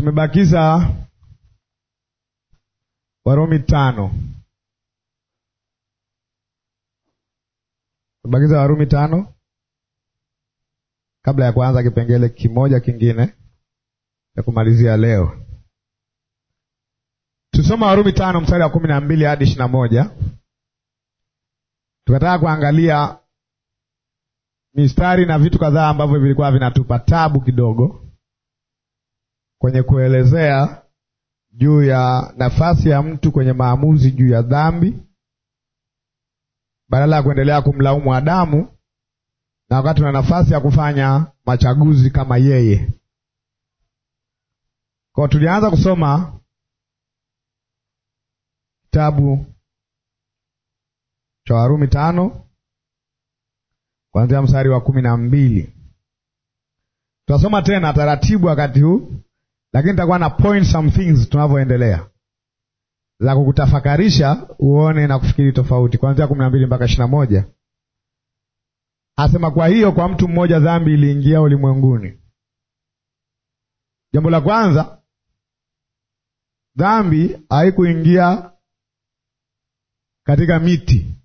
tumebakiza Warumi tano, tumebakiza Warumi tano kabla ya kuanza kipengele kimoja kingine cha kumalizia leo. Tusoma Warumi tano mstari wa kumi na mbili hadi ishirini na moja. Tukataka kuangalia mistari na vitu kadhaa ambavyo vilikuwa vinatupa tabu kidogo kwenye kuelezea juu ya nafasi ya mtu kwenye maamuzi juu ya dhambi, badala ya kuendelea kumlaumu Adamu, na wakati una nafasi ya kufanya machaguzi kama yeye. Kwa tulianza kusoma kitabu cha Warumi tano kuanzia mstari wa kumi na mbili. Tutasoma tena taratibu wakati huu, lakini nitakuwa na point some things tunavyoendelea za kukutafakarisha uone na kufikiri tofauti, kuanzia kumi na mbili mpaka ishirini na moja. Asema, kwa hiyo kwa mtu mmoja dhambi iliingia ulimwenguni. Jambo la kwanza, dhambi haikuingia katika miti.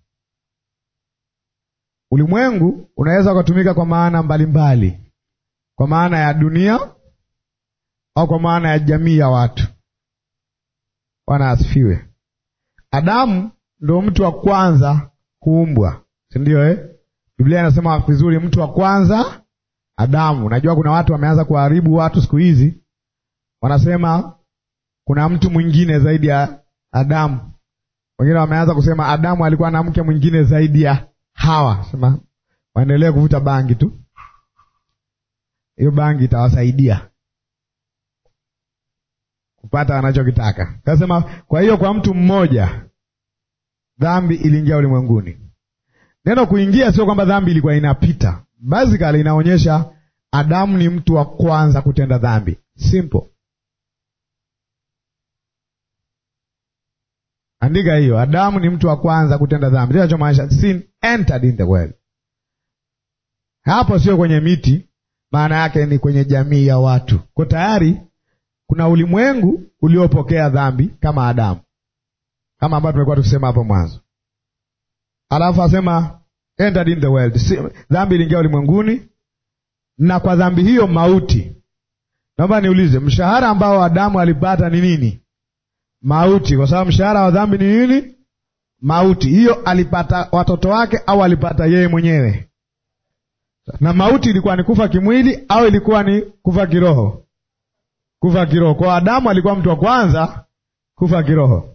Ulimwengu unaweza ukatumika kwa maana mbalimbali mbali. Kwa maana ya dunia au kwa maana ya jamii ya watu. Bwana asifiwe. Adamu ndo mtu wa kwanza kuumbwa, si ndio eh? Biblia inasema vizuri, mtu wa kwanza Adamu. Najua kuna watu wameanza kuharibu watu siku hizi, wanasema kuna mtu mwingine zaidi ya Adamu. Wengine wameanza kusema Adamu alikuwa na mke mwingine zaidi ya Hawa. Sema waendelee kuvuta bangi tu, hiyo bangi itawasaidia kupata wanachokitaka. Kasema kwa hiyo kwa mtu mmoja dhambi iliingia ulimwenguni. Neno kuingia sio kwamba dhambi ilikuwa inapita, basically inaonyesha Adamu ni mtu wa kwanza kutenda dhambi. Simple. Andika hiyo, Adamu ni mtu wa kwanza kutenda dhambi. Ndio inachomaanisha sin entered in the world. Hapo sio kwenye miti, maana yake ni kwenye jamii ya watu. Kwa tayari kuna ulimwengu uliopokea dhambi kama Adamu, kama ambavyo tumekuwa tukisema hapo mwanzo. Alafu asema entered in the world, dhambi iliingia ulimwenguni, na kwa dhambi hiyo mauti. Naomba niulize, mshahara ambao Adamu alipata ni nini? Mauti, kwa sababu mshahara wa dhambi ni nini? Mauti. Hiyo alipata watoto wake au alipata yeye mwenyewe? Na mauti ilikuwa ni kufa kimwili au ilikuwa ni kufa kiroho? Kufa kiroho. Kwa Adamu alikuwa mtu wa kwanza kufa kiroho.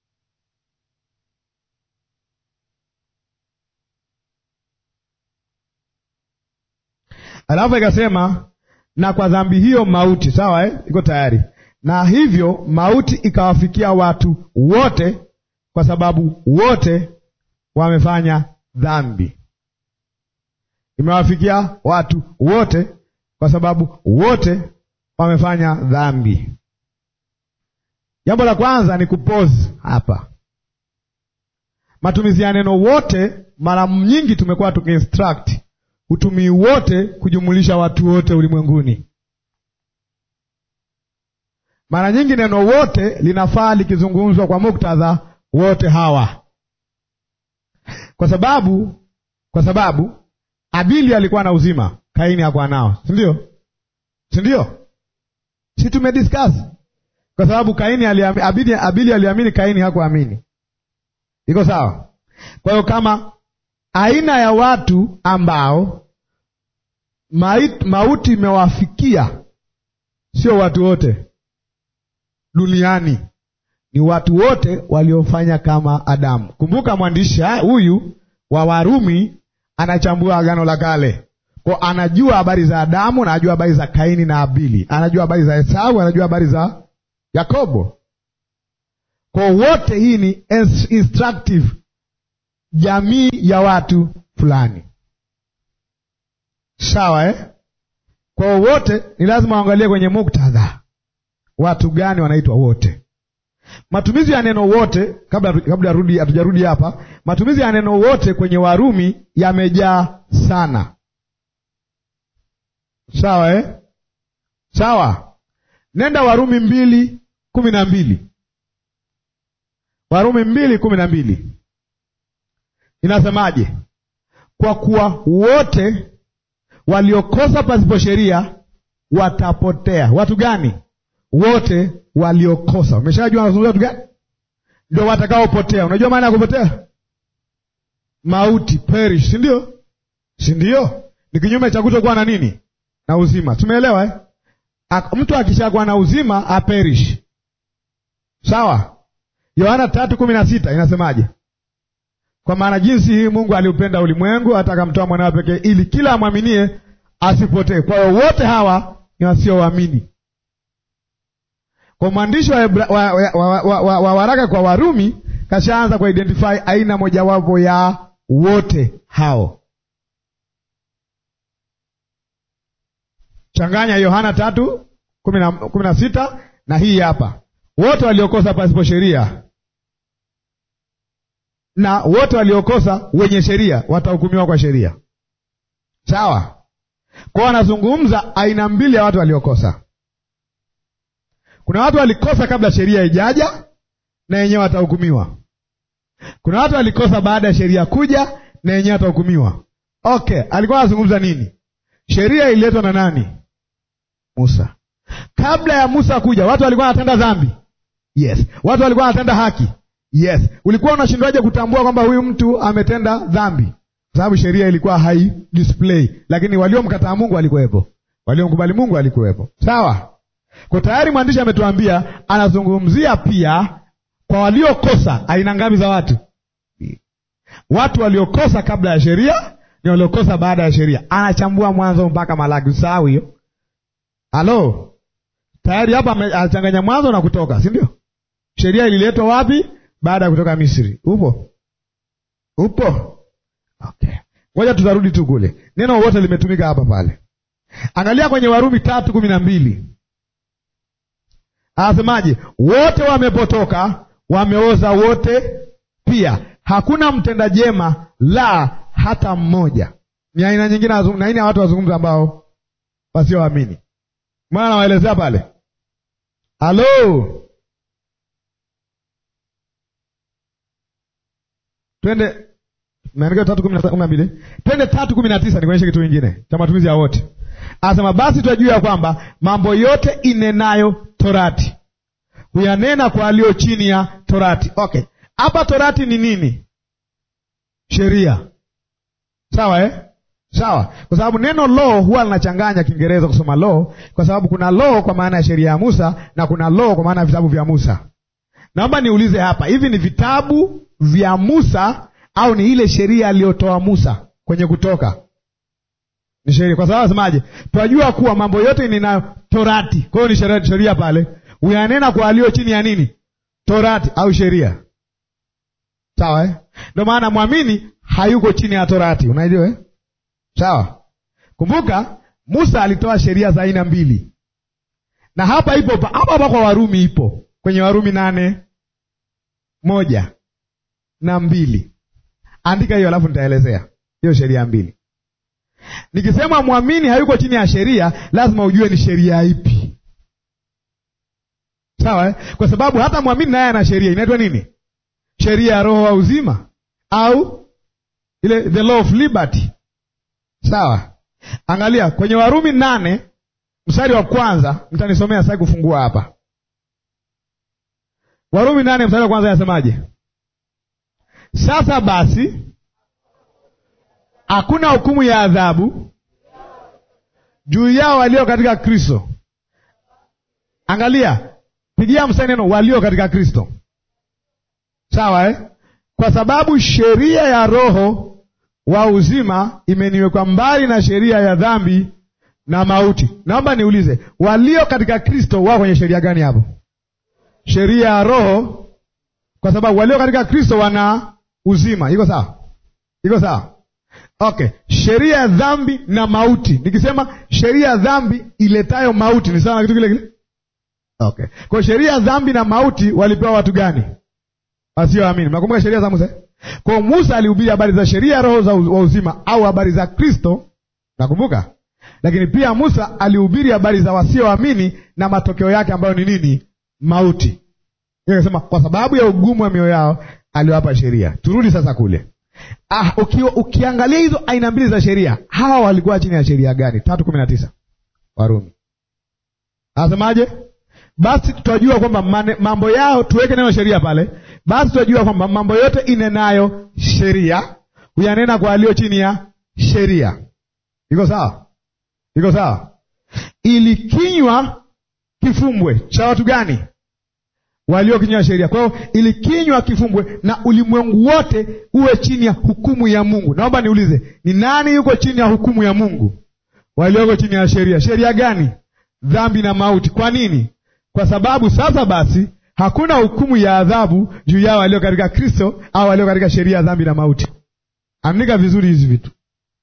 Alafu ikasema na kwa dhambi hiyo mauti. Sawa eh? Iko tayari na hivyo mauti ikawafikia watu wote, kwa sababu wote wamefanya dhambi. Imewafikia watu wote, kwa sababu wote wamefanya dhambi. Jambo la kwanza ni kupozi hapa, matumizi ya neno wote. Mara nyingi tumekuwa tukiinstruct utumii wote kujumulisha watu wote ulimwenguni. Mara nyingi neno wote linafaa likizungumzwa kwa muktadha wote hawa, kwa sababu kwa sababu Abili alikuwa na uzima, Kaini hakuwa nao, si ndio? Si ndio? Si tumediscuss? Kwa sababu Kaini aliamini, Abili, Abili aliamini, Kaini hakuamini. Iko sawa? Kwa hiyo kama aina ya watu ambao mait, mauti imewafikia sio watu wote duniani ni watu wote waliofanya kama Adamu. Kumbuka mwandishi huyu wa Warumi anachambua Agano la Kale, kwa anajua habari za Adamu na anajua habari za Kaini na Abili, anajua habari za Esau, anajua habari za Yakobo. Kwa wote, hii ni instructive jamii ya watu fulani, sawa eh? Kwa wote ni lazima waangalie kwenye muktadha watu gani wanaitwa wote. Matumizi ya neno wote, kabla kabla rudi hatujarudi hapa, matumizi ya neno wote kwenye Warumi yamejaa sana, sawa eh? Sawa. Nenda Warumi mbili kumi na mbili Warumi mbili kumi na mbili inasemaje? Kwa kuwa wote waliokosa pasipo sheria watapotea. Watu gani? Wote waliokosa. Umeshajua anazungumza watu gani? Ndio watakaopotea. Unajua maana ya kupotea? Mauti, perish, si ndio? Si ndio? Ni kinyume cha kutokuwa na nini? Na uzima. Tumeelewa eh? Mtu akishakuwa na uzima aperish. Sawa? Yohana tatu kumi na sita inasemaje? Kwa maana jinsi hii Mungu aliupenda ulimwengu hata akamtoa mwanawe pekee, ili kila amwaminie asipotee. Kwa hiyo wote hawa ni wasioamini. Kwa mwandishi wa, wa, wa, wa, wa, wa, wa waraka kwa Warumi kashaanza kwa identify aina mojawapo ya wote hao. Changanya Yohana tatu kumi na sita na hii hapa, wote waliokosa pasipo sheria na wote waliokosa wenye sheria watahukumiwa kwa sheria. Sawa. Kwao anazungumza aina mbili ya watu waliokosa. Kuna watu walikosa kabla sheria haijaja na yenyewe watahukumiwa. Kuna watu walikosa baada ya sheria kuja na yenyewe watahukumiwa. Okay, alikuwa anazungumza nini? Sheria ililetwa na nani? Musa. Kabla ya Musa kuja, watu walikuwa wanatenda dhambi? Yes. Watu walikuwa wanatenda haki? Yes. Ulikuwa unashindwaje kutambua kwamba huyu mtu ametenda dhambi? Kwa sababu sheria ilikuwa hai display, lakini waliomkataa Mungu walikuwepo, waliomkubali Mungu walikuwepo. Sawa. Kwa tayari mwandishi ametuambia, anazungumzia pia kwa waliokosa. Aina ngapi za watu? Watu waliokosa kabla ya sheria ni waliokosa baada ya sheria. Anachambua Mwanzo mpaka Malaki. Usahau hiyo. Halo, tayari hapa anachanganya Mwanzo na Kutoka, si ndio? Sheria ililetwa wapi? Baada ya kutoka Misri. Upo upo? Okay, ngoja tutarudi tu kule. Neno wote limetumika hapa pale. Angalia kwenye Warumi tatu kumi na mbili anasemaje? Wote wamepotoka, wameoza wote pia, hakuna mtenda jema, la hata mmoja. Ni aina nyingine na aina ya watu wazungumza ambao wasioamini. Maana nawaelezea pale. Halo, twende Maandiko tatu kumi na mbili twende tatu kumi na tisa nikuonyeshe kitu kingine cha matumizi ya wote. Anasema basi twajua ya kwamba mambo yote inenayo torati huyanena kwa aliyo chini ya torati. Okay, hapa torati ni nini? Sheria. Sawa eh? Sawa, kwa sababu neno law huwa linachanganya Kiingereza kusoma law, kwa sababu kuna law kwa maana ya sheria ya Musa na kuna law kwa maana ya vitabu vya Musa. Naomba niulize hapa, hivi ni vitabu vya Musa au ni ile sheria aliyotoa Musa kwenye Kutoka? Ni sheria, kwa sababu asemaje? Twajua kuwa mambo yote ninayo torati. Kwa hiyo ni sheria, sheria pale uyanena kwa aliyo chini ya nini? Torati au sheria. Sawa eh? Ndio maana mwamini hayuko chini ya torati, unajua eh? Sawa. Kumbuka Musa alitoa sheria za aina mbili, na hapa ipo hapa hapa kwa Warumi, ipo kwenye Warumi nane moja na mbili. Andika hiyo, alafu nitaelezea hiyo sheria mbili. Nikisema mwamini hayuko chini ya sheria, lazima ujue ni sheria ipi. Sawa eh? Kwa sababu hata mwamini naye ana sheria inaitwa nini? Sheria ya roho wa uzima au ile the law of liberty. Sawa, angalia kwenye Warumi nane mstari wa kwanza, mtanisomea sasa kufungua hapa. Warumi nane mstari wa kwanza yasemaje? Sasa basi hakuna hukumu ya adhabu juu yao walio katika Kristo. Angalia, pigia mstari neno walio katika Kristo. Sawa eh? Kwa sababu sheria ya roho wa uzima imeniwekwa mbali na sheria ya dhambi na mauti. Naomba niulize, walio katika Kristo wao kwenye sheria gani hapo? Sheria ya roho, kwa sababu walio katika Kristo wana uzima. Iko sawa? Iko sawa? Okay, sheria ya dhambi na mauti. Nikisema sheria ya dhambi iletayo mauti ni sawa na kitu kile kile? Okay, kwa sheria ya dhambi na mauti walipewa watu gani? Wasioamini. Mnakumbuka sheria za Musa? Kwa Musa alihubiri habari za sheria ya roho za wa uzima au habari za Kristo, nakumbuka. lakini pia Musa alihubiri habari za wasioamini na matokeo yake ambayo ni nini? Mauti. Akasema kwa sababu ya ugumu wa mioyo yao aliwapa sheria. Turudi sasa kule. Ah, uki, ukiangalia hizo aina mbili za sheria, hawa walikuwa chini ya sheria gani? tatu kumi na tisa Warumi anasemaje? Basi tutajua kwamba mambo yao, tuweke neno sheria pale. Basi tutajua kwamba mambo yote inenayo sheria huyanena kwa walio chini ya sheria. Iko sawa? Iko sawa? Ili kinywa kifumbwe cha watu gani? Walio kinywa ya sheria. Kwa hiyo ili kinywa kifumbwe na ulimwengu wote uwe chini ya hukumu ya Mungu. Naomba niulize, ni nani yuko chini ya hukumu ya Mungu? Walioko chini ya sheria. Sheria gani? Dhambi na mauti. Kwa nini? Kwa sababu sasa basi hakuna hukumu ya adhabu juu yao walio katika Kristo au walio katika sheria ya dhambi na mauti. Andika vizuri hizi vitu,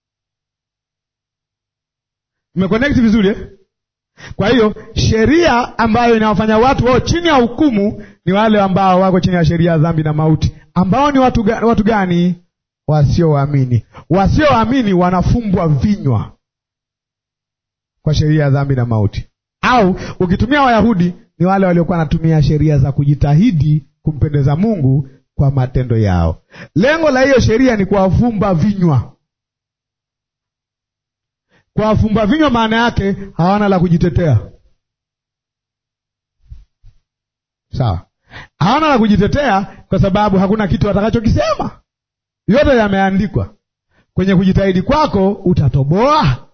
mmeconnect vizuri eh? Kwa hiyo sheria ambayo inawafanya watu wao chini ya hukumu ni wale ambao wako chini ya sheria ya dhambi na mauti, ambao ni watu, ga, watu gani? Wasioamini. Wasioamini wanafumbwa vinywa kwa sheria ya dhambi na mauti, au ukitumia Wayahudi ni wale waliokuwa wanatumia sheria za kujitahidi kumpendeza Mungu kwa matendo yao. Lengo la hiyo sheria ni kuwafumba vinywa. Kuwafumba vinywa maana yake hawana la kujitetea. Sawa, hawana la kujitetea kwa sababu hakuna kitu watakachokisema, yote yameandikwa. Kwenye kujitahidi kwako utatoboa.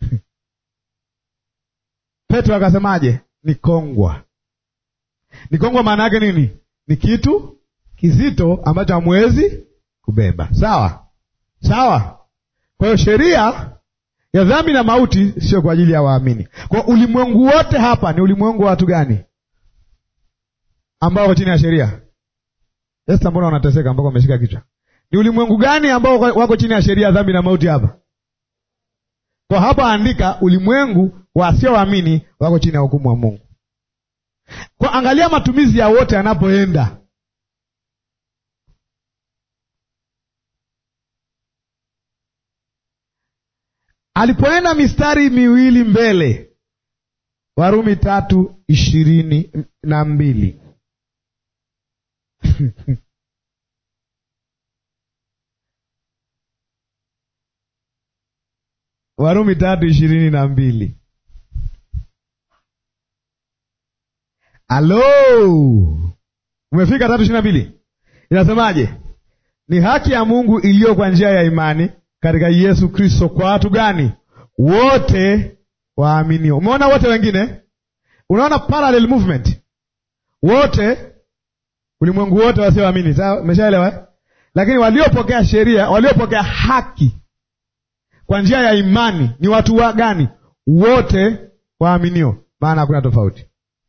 Petro akasemaje? Ni kongwa. Ni kongwa maana yake nini? Ni kitu kizito ambacho hamwezi kubeba. Sawa sawa. Kwa hiyo sheria ya dhambi na mauti sio kwa ajili ya waamini. Kwa ulimwengu wote hapa ni ulimwengu wa watu gani ambao wako chini ya sheria? Esta, mbona wanateseka mpaka wameshika kichwa? Ni ulimwengu gani ambao wako chini ya sheria ya dhambi na mauti hapa? Kwa hapa andika ulimwengu wasioamini wako chini ya hukumu wa Mungu. Kwa angalia matumizi ya wote anapoenda alipoenda mistari miwili mbele, Warumi tatu ishirini na mbili Warumi tatu ishirini na mbili Alo, umefika tatu ishirini na mbili inasemaje? Ni haki ya Mungu iliyo kwa njia ya imani katika Yesu Kristo kwa watu gani? Wote waaminio. Umeona wote wengine, unaona parallel movement, wote, ulimwengu wote wasioamini. Sawa, umeshaelewa? Lakini waliopokea sheria, waliopokea haki kwa njia ya imani ni watu wa gani? Wote waaminio, maana hakuna tofauti.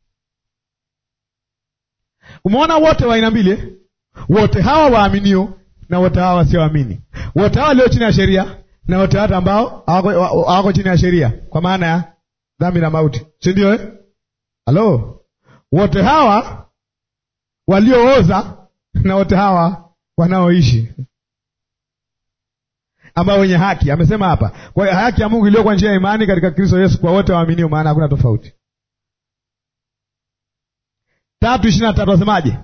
Umeona wote wa aina mbili, wote hawa waaminio na wote hawa wasioamini, wote hawa walio chini ya sheria na wote watu ambao hawako chini ya sheria, kwa maana ya dhambi na mauti, si ndio eh? Halo, wote hawa waliooza na wote hawa wanaoishi, ambao wenye haki. Amesema hapa kwa hiyo haki ya Mungu iliyo kwa njia ya imani katika Kristo Yesu kwa wote waaminio, maana hakuna tofauti. tatu ishirini na tatu wasemaje?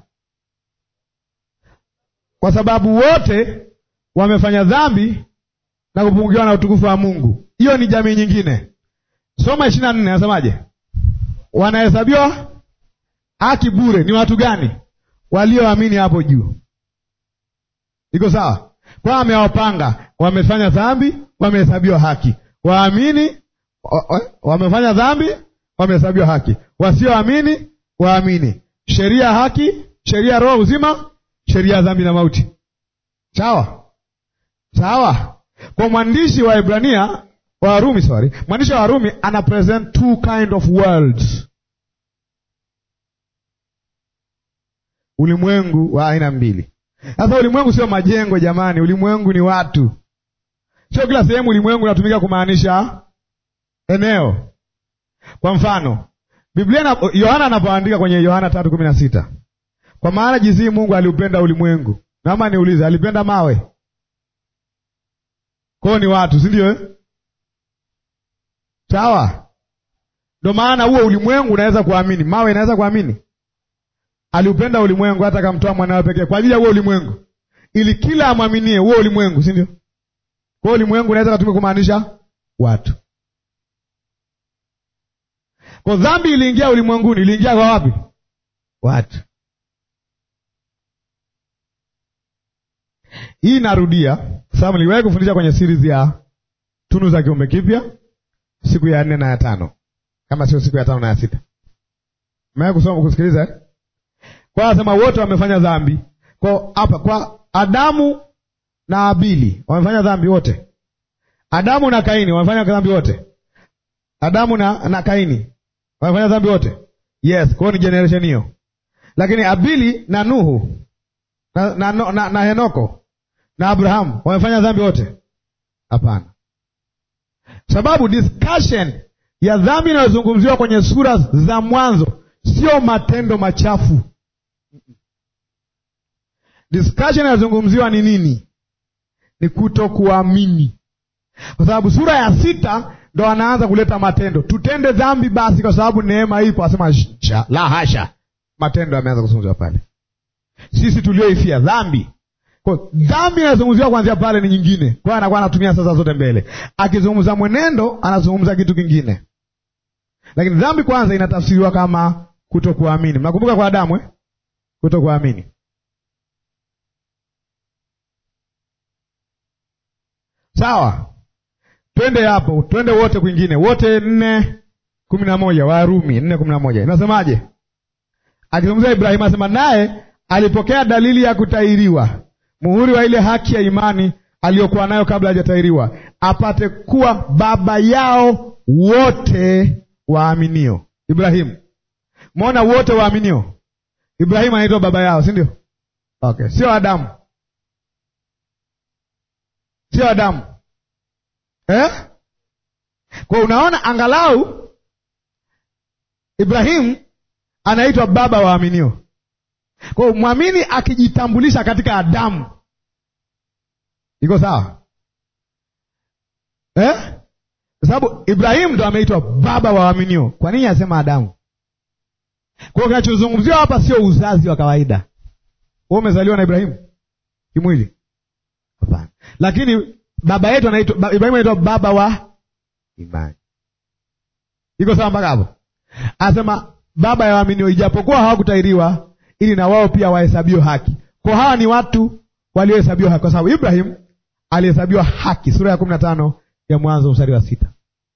Kwa sababu wote wamefanya dhambi na kupungukiwa na utukufu wa Mungu. Hiyo ni jamii nyingine. Soma ishirini na nne anasemaje? Wanahesabiwa haki bure. Ni watu gani? Walioamini hapo juu. Iko sawa? Kwa amewapanga, wamefanya dhambi, wamehesabiwa haki. Waamini wamefanya dhambi, wamehesabiwa haki. Wasioamini waamini. Sheria haki, sheria roho uzima, sheria ya dhambi na mauti. Sawa sawa. Kwa mwandishi wa Ibrania wa Warumi, sorry, mwandishi wa Warumi ana present two kind of worlds, ulimwengu wa aina mbili. Sasa ulimwengu sio majengo jamani, ulimwengu ni watu. Sio kila sehemu ulimwengu unatumika kumaanisha eneo. Kwa mfano Biblia na Yohana anapoandika kwenye Yohana tatu kumi na sita kwa maana jinsi Mungu aliupenda ulimwengu. Naomba niulize, alipenda mawe? Kwao ni watu, si ndio eh? Sawa, ndo maana huo ulimwengu unaweza kuamini, mawe inaweza kuamini. Aliupenda ulimwengu hata akamtoa mwanawe pekee kwa ajili ya huo ulimwengu, ili kila amwaminie huo ulimwengu, si ndio? Kwa ulimwengu unaweza kutumia kumaanisha watu. Kwa dhambi iliingia ulimwenguni, iliingia kwa wapi? Watu. Hii narudia sababu niliwahi kufundisha kwenye series ya tunu za kiumbe kipya siku ya nne na ya tano, kama sio siku ya tano na ya sita. Mmewahi kusoma kusikiliza eh? Kwa asema wote wamefanya dhambi. Kwa hapa kwa Adamu na Abili wamefanya dhambi wote. Adamu na Kaini wamefanya dhambi wote. Adamu na, na Kaini wamefanya dhambi wote. Yes, kwa ni generation hiyo. Lakini Abili na Nuhu na, na, na, na, na Henoko na Abrahamu wamefanya dhambi wote? Hapana, sababu discussion ya dhambi inayozungumziwa kwenye sura za mwanzo sio matendo machafu. Discussion inayozungumziwa ni nini? Ni kutokuamini, kwa sababu sura ya sita ndo anaanza kuleta matendo. Tutende dhambi basi kwa sababu neema ipo, asema la hasha, matendo yameanza kuzungumziwa pale. Sisi tulioifia dhambi kwa dhambi inazungumziwa kuanzia pale ni nyingine. Kwa hiyo anakuwa anatumia sasa zote mbele, akizungumza mwenendo anazungumza kitu kingine, lakini dhambi kwanza inatafsiriwa kama kutokuamini. Mnakumbuka kwa Adamu eh? Kutokuamini. Sawa, twende hapo, twende wote kwingine, wote nne kumi na moja Warumi nne kumi na moja inasemaje? Akizungumzia Ibrahimu asema naye alipokea dalili ya kutahiriwa muhuri wa ile haki ya imani aliyokuwa nayo kabla hajatahiriwa, apate kuwa baba yao wote waaminio. Ibrahimu, mwona wote waaminio. Ibrahimu anaitwa baba yao, si ndio? Okay, sio Adamu, sio Adamu eh? Kwa unaona, angalau Ibrahimu anaitwa baba waaminio. Kwa hiyo mwamini akijitambulisha katika Adamu iko sawa eh? Kwa sababu Ibrahimu ndo ameitwa baba wa waaminio. Kwa nini asema Adamu? Kwa hiyo kinachozungumziwa hapa sio uzazi wa kawaida. Wewe umezaliwa na Ibrahimu kimwili? Hapana, lakini baba yetu anaitwa Ibrahimu, anaitwa baba wa imani. Iko sawa mpaka hapo? Anasema baba ya waaminio, ijapokuwa hawakutahiriwa ili na wao pia wahesabiwe haki. Kwa hawa ni watu waliohesabiwa haki, kwa sababu Ibrahim alihesabiwa haki, sura ya kumi na tano ya Mwanzo mstari wa sita.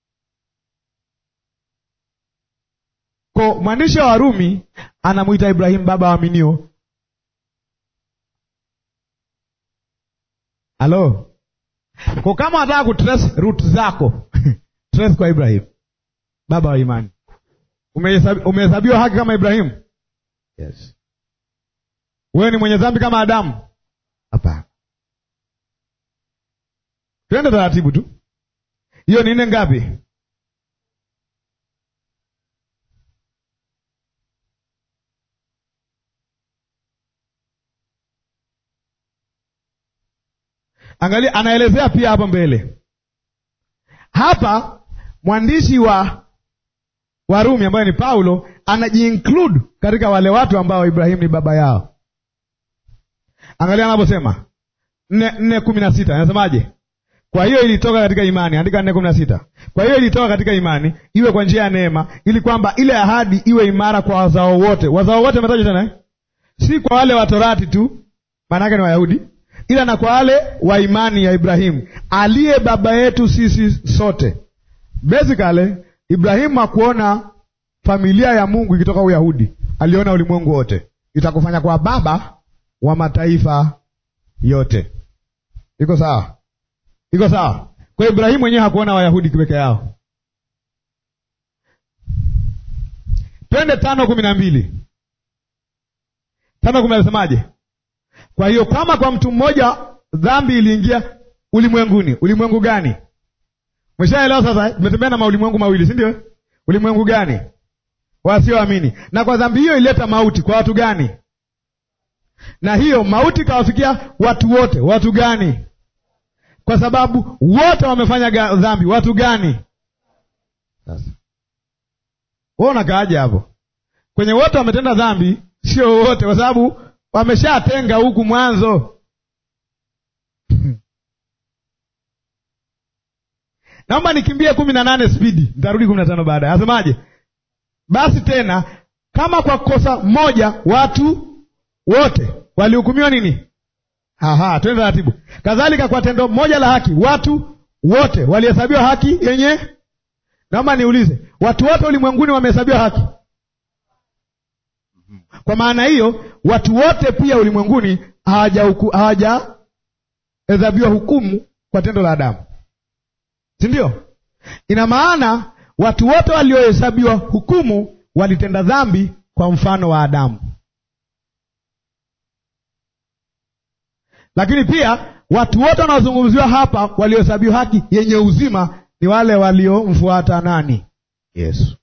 Kwa mwandishi wa Warumi anamwita Ibrahim baba wa waaminio. Halo, kwa kama wanataka kutrace root zako trace kwa Ibrahim baba wa imani. Umehesabiwa haki kama Ibrahimu? Yes. Wewe ni mwenye dhambi kama Adamu? Hapana. Twende taratibu tu. Hiyo ni nne ngapi? Angalia, anaelezea pia hapo mbele. Hapa mwandishi wa Warumi ambaye ni Paulo anajiinclude katika wale watu ambao Ibrahimu ni baba yao. Angalia anaposema nne nne kumi na sita anasemaje? Kwa hiyo ilitoka katika imani, andika nne kumi na sita. Kwa hiyo ilitoka katika imani, iwe kwa njia ya neema, ili kwamba ile ahadi iwe imara kwa wazao wote. Wazao wote ametaja tena eh? Si kwa wale wa Torati tu, maana yake ni Wayahudi, ila na kwa wale wa imani ya Ibrahimu aliye baba yetu sisi sote. Basically Ibrahimu hakuona familia ya Mungu ikitoka Uyahudi, aliona ulimwengu wote, itakufanya kwa baba wa mataifa yote. Iko sawa? Iko sawa? Kwa Ibrahimu mwenyewe hakuona Wayahudi peke yao. Twende tano kumi na mbili tano kumi nasemaje? Kwa hiyo kama kwa mtu mmoja dhambi iliingia ulimwenguni. Ulimwengu gani? Umeshaelewa sasa? Tumetembea na maulimwengu mawili, si ndio? Ulimwengu gani? Wasioamini. Na kwa dhambi hiyo ileta mauti kwa watu gani? Na hiyo mauti kawafikia watu wote. Watu gani? Kwa sababu wote wamefanya dhambi. Watu gani? Sasa wewe unakaaje hapo kwenye wote wametenda dhambi? Sio wote, kwa sababu wameshatenga huku mwanzo. Naomba nikimbie kumi na nane spidi, nitarudi kumi na tano baadaye. Asemaje? Basi tena kama kwa kosa moja watu wote walihukumiwa nini? Aha, twende taratibu. Kadhalika kwa tendo moja la haki watu wote walihesabiwa haki yenye. Naomba niulize, watu wote ulimwenguni wamehesabiwa haki? Kwa maana hiyo watu wote pia ulimwenguni hawajahesabiwa hukumu kwa tendo la Adamu, si ndio? Ina maana watu wote waliohesabiwa hukumu walitenda dhambi kwa mfano wa Adamu, lakini pia watu wote wanaozungumziwa hapa waliohesabiwa haki yenye uzima ni wale waliomfuata nani? Yesu.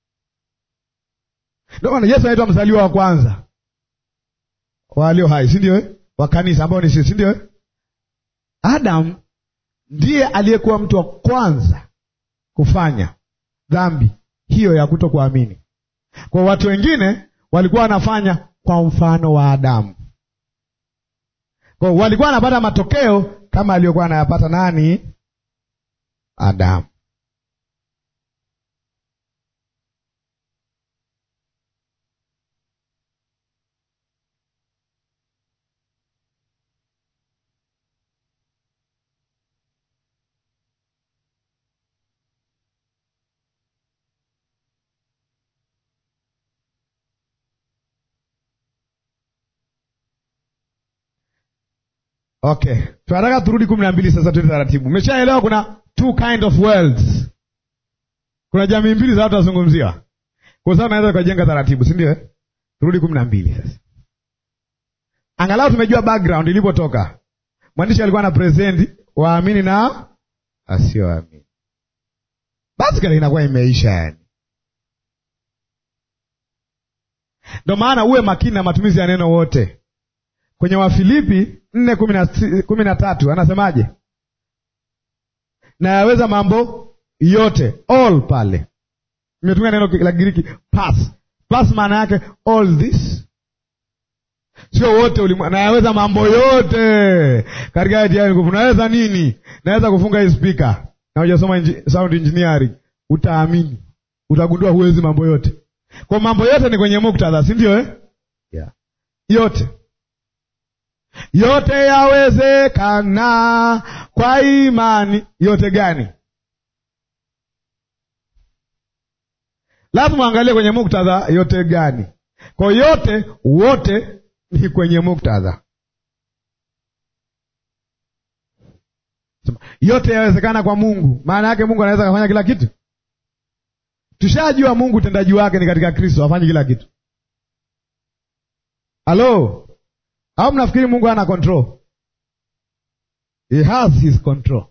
Ndio maana Yesu anaitwa mzaliwa wa kwanza walio hai, si ndio? Wa kanisa ambao ni sisi, si ndio? Adam ndiye aliyekuwa mtu wa kwanza kufanya dhambi hiyo ya kutokuamini. Kwa watu wengine walikuwa wanafanya kwa mfano wa Adamu, kwa walikuwa wanapata matokeo kama aliyokuwa anayapata nani? Adamu. Okay, tunataka turudi kumi na mbili sasa, tuende taratibu. Umeshaelewa kuna two kind of worlds, kuna jamii mbili za watu wazungumziwa, kwa sababu naweza ukajenga taratibu, si ndio? Turudi kumi na mbili sasa, angalau tumejua background ilipotoka. Mwandishi alikuwa na present waamini na asioamini, basi kale inakuwa imeisha yani. Ndio maana uwe makini na matumizi ya neno wote kwenye Wafilipi nne kumi na tatu anasemaje? Nayaweza mambo yote, all pale imetumia neno la Kigiriki pas pas, maana yake all this, sio wote ulimwengu. Nayaweza mambo yote katika tia nguvu. Naweza nini? Naweza kufunga hii spika na hujasoma sound engineering, utaamini, utagundua huwezi mambo yote. Kwa mambo yote ni kwenye muktadha, si ndio eh? yeah. yote yote yawezekana kwa imani. Yote gani? Lazima angalie kwenye muktadha, yote gani? Kwa yote, wote ni kwenye muktadha. Yote yawezekana kwa Mungu, maana yake Mungu anaweza kufanya kila kitu. Tushajua Mungu utendaji wake ni katika Kristo, afanye kila kitu. Halo, au mnafikiri Mungu hana control? He has his control,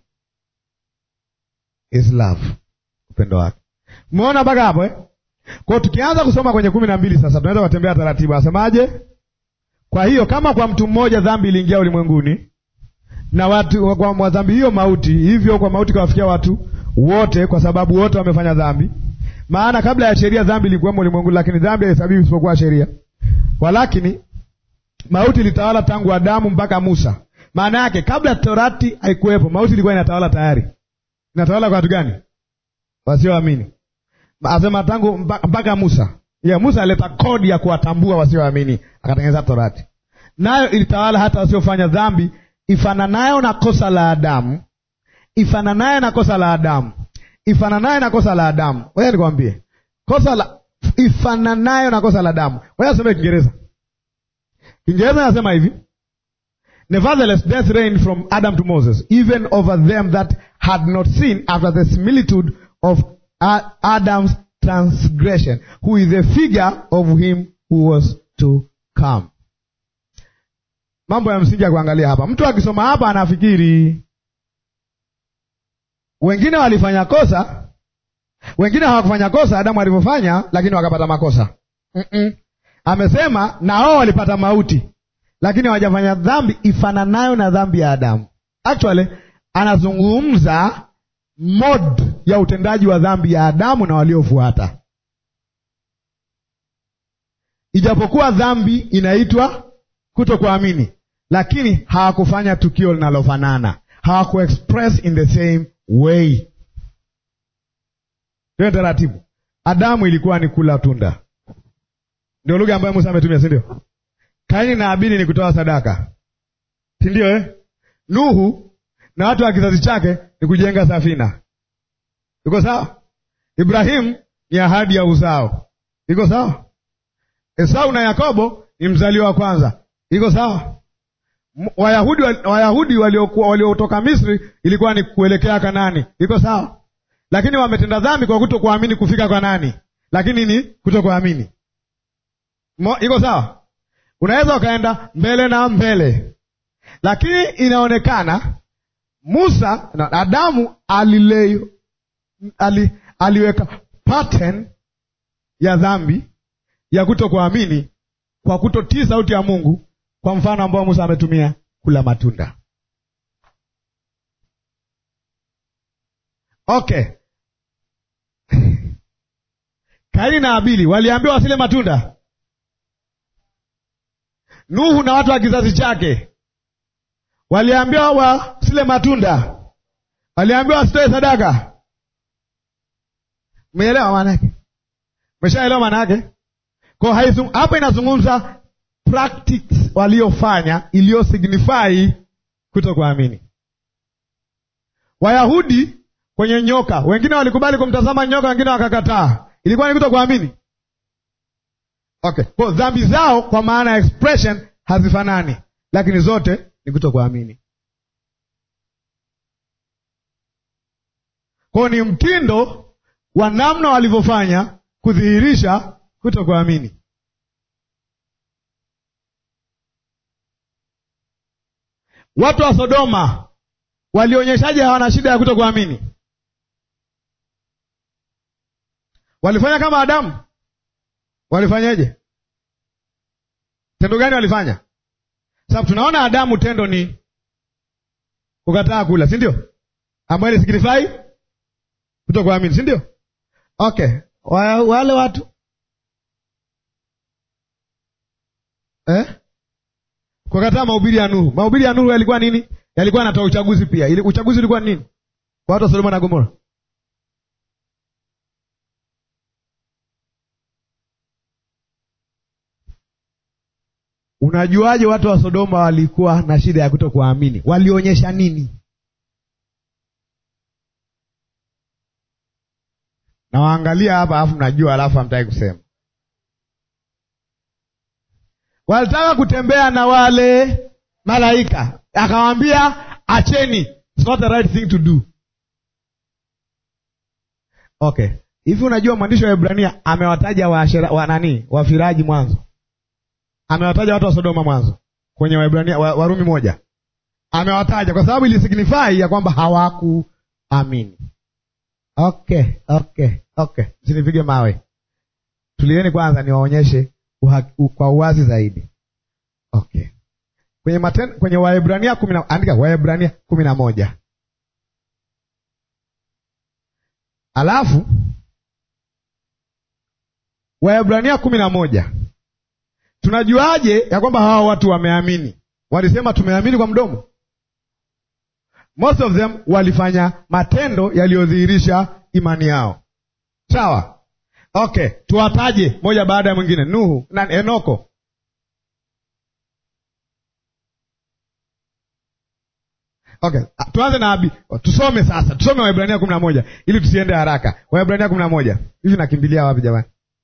his love, upendo wake. Umeona mpaka hapo eh? Kwa tukianza kusoma kwenye kumi na mbili sasa, tunaweza kutembea taratibu. Asemaje? Kwa hiyo kama kwa mtu mmoja dhambi iliingia ulimwenguni, na watu kwa dhambi hiyo mauti, hivyo kwa mauti kawafikia watu wote, kwa sababu wote wamefanya dhambi. Maana kabla ya sheria dhambi ilikuwemo ulimwenguni, lakini dhambi haihesabiwi isipokuwa sheria. Walakini mauti ilitawala tangu Adamu mpaka Musa. Maana yake kabla Torati haikuwepo, mauti ilikuwa inatawala tayari. Inatawala kwa watu gani? Wasioamini. Asema tangu mpaka Musa. Yeah, Musa aleta kodi ya kuwatambua wasioamini, akatengeneza Torati, nayo ilitawala hata wasiofanya dhambi ifananayo na kosa la Adamu, ifananayo na kosa la Adamu, ifananayo na kosa la Adamu. Wewe nikwambie kosa la ifananayo na kosa la Adamu. Wewe asome Kiingereza. Kiingereza nasema hivi, nevertheless death reigned from Adam to Moses even over them that had not sinned after the similitude of Adam's transgression who is a figure of him who was to come. Mambo ya msingi ya kuangalia hapa. Mtu akisoma hapa anafikiri wengine walifanya kosa, wengine hawakufanya kosa Adamu alivyofanya, lakini wakapata makosa. mm -mm. Amesema na wao walipata mauti, lakini hawajafanya dhambi ifananayo na dhambi ya Adamu. Actually anazungumza mode ya utendaji wa dhambi ya Adamu na waliofuata. Ijapokuwa dhambi inaitwa kutokuamini, lakini hawakufanya tukio linalofanana, hawakuexpress in the same way. Ndio taratibu. Adamu ilikuwa ni kula tunda, ndio lugha ambayo Musa ametumia, si ndio? Kaini na Abili ni kutoa sadaka, si ndio eh? Nuhu na watu wa kizazi chake ni kujenga safina. Iko sawa? Ibrahimu ni ahadi ya uzao. Iko sawa? Esau na Yakobo ni mzaliwa wa kwanza. Iko sawa? Wayahudi Wayahudi waliokuwa waliotoka Misri ilikuwa ni kuelekea Kanani. Iko sawa? Lakini wametenda dhambi kwa kutokuamini kufika kwa nani? Lakini ni kutokuamini. Iko sawa? Unaweza ukaenda mbele na mbele, lakini inaonekana Musa na Adamu alilei, ali, aliweka pattern ya dhambi ya kutokuamini kwa kutotii sauti ya Mungu, kwa mfano ambao Musa ametumia kula matunda. Okay. Kaini na Abili waliambiwa wasile matunda. Nuhu na watu wa kizazi chake waliambiwa wasile matunda, waliambiwa wasitoe sadaka. Umeelewa maana yake? Umeshaelewa maana yake? Kwa hapa inazungumza practice waliofanya iliyo signify kutokuamini. Wayahudi kwenye nyoka, wengine walikubali kumtazama nyoka, wengine wakakataa. Ilikuwa ni kutokuamini. Okay, kwa dhambi zao kwa maana ya expression hazifanani, lakini zote ni kutokuamini. Kwa ni mtindo wa namna walivyofanya kudhihirisha kutokuamini. Watu wa Sodoma walionyeshaje hawana shida ya kutokuamini? Walifanya kama Adamu? Walifanyaje? Tendo gani walifanya? Sababu tunaona Adamu tendo ni kukataa kula, si ndio? Ambayo ni signify kutokuamini, si ndio? Okay, wale watu eh? Kukataa mahubiri ya Nuhu. Mahubiri ya Nuhu yalikuwa nini? Yalikuwa yanatoa uchaguzi pia. Ili uchaguzi ulikuwa nini kwa watu wa Sodoma na Gomora? Unajuaje watu wa Sodoma walikuwa na shida ya kutokuamini? Walionyesha nini? Nawaangalia hapa alafu mnajua, alafu hamtaki kusema. Walitaka kutembea na wale malaika, akawaambia acheni, it's not the right thing to do. Okay, hivi unajua mwandishi wa Ibrania amewataja waashera wa nani, wafiraji mwanzo, amewataja watu wa Sodoma mwanzo kwenye Waibrania wa, Warumi moja, amewataja kwa sababu ilisignify ya kwamba hawakuamini. Okay, okay, okay, msinipige mawe, tulieni kwanza niwaonyeshe kwa uwazi zaidi. Okay, kwenye maten, kwenye Waebrania kumi na andika Waebrania kumi na moja alafu Waebrania kumi na moja tunajuaje ya kwamba hawa watu wameamini? Walisema tumeamini kwa mdomo? Most of them walifanya matendo yaliyodhihirisha imani yao, sawa? Okay, tuwataje moja baada ya mwingine. Nuhu na Enoko. Okay, tuanze na Abi. Tusome sasa, tusome Waebrania kumi na moja ili tusiende haraka. Waebrania kumi na moja hivi nakimbilia wapi jamani?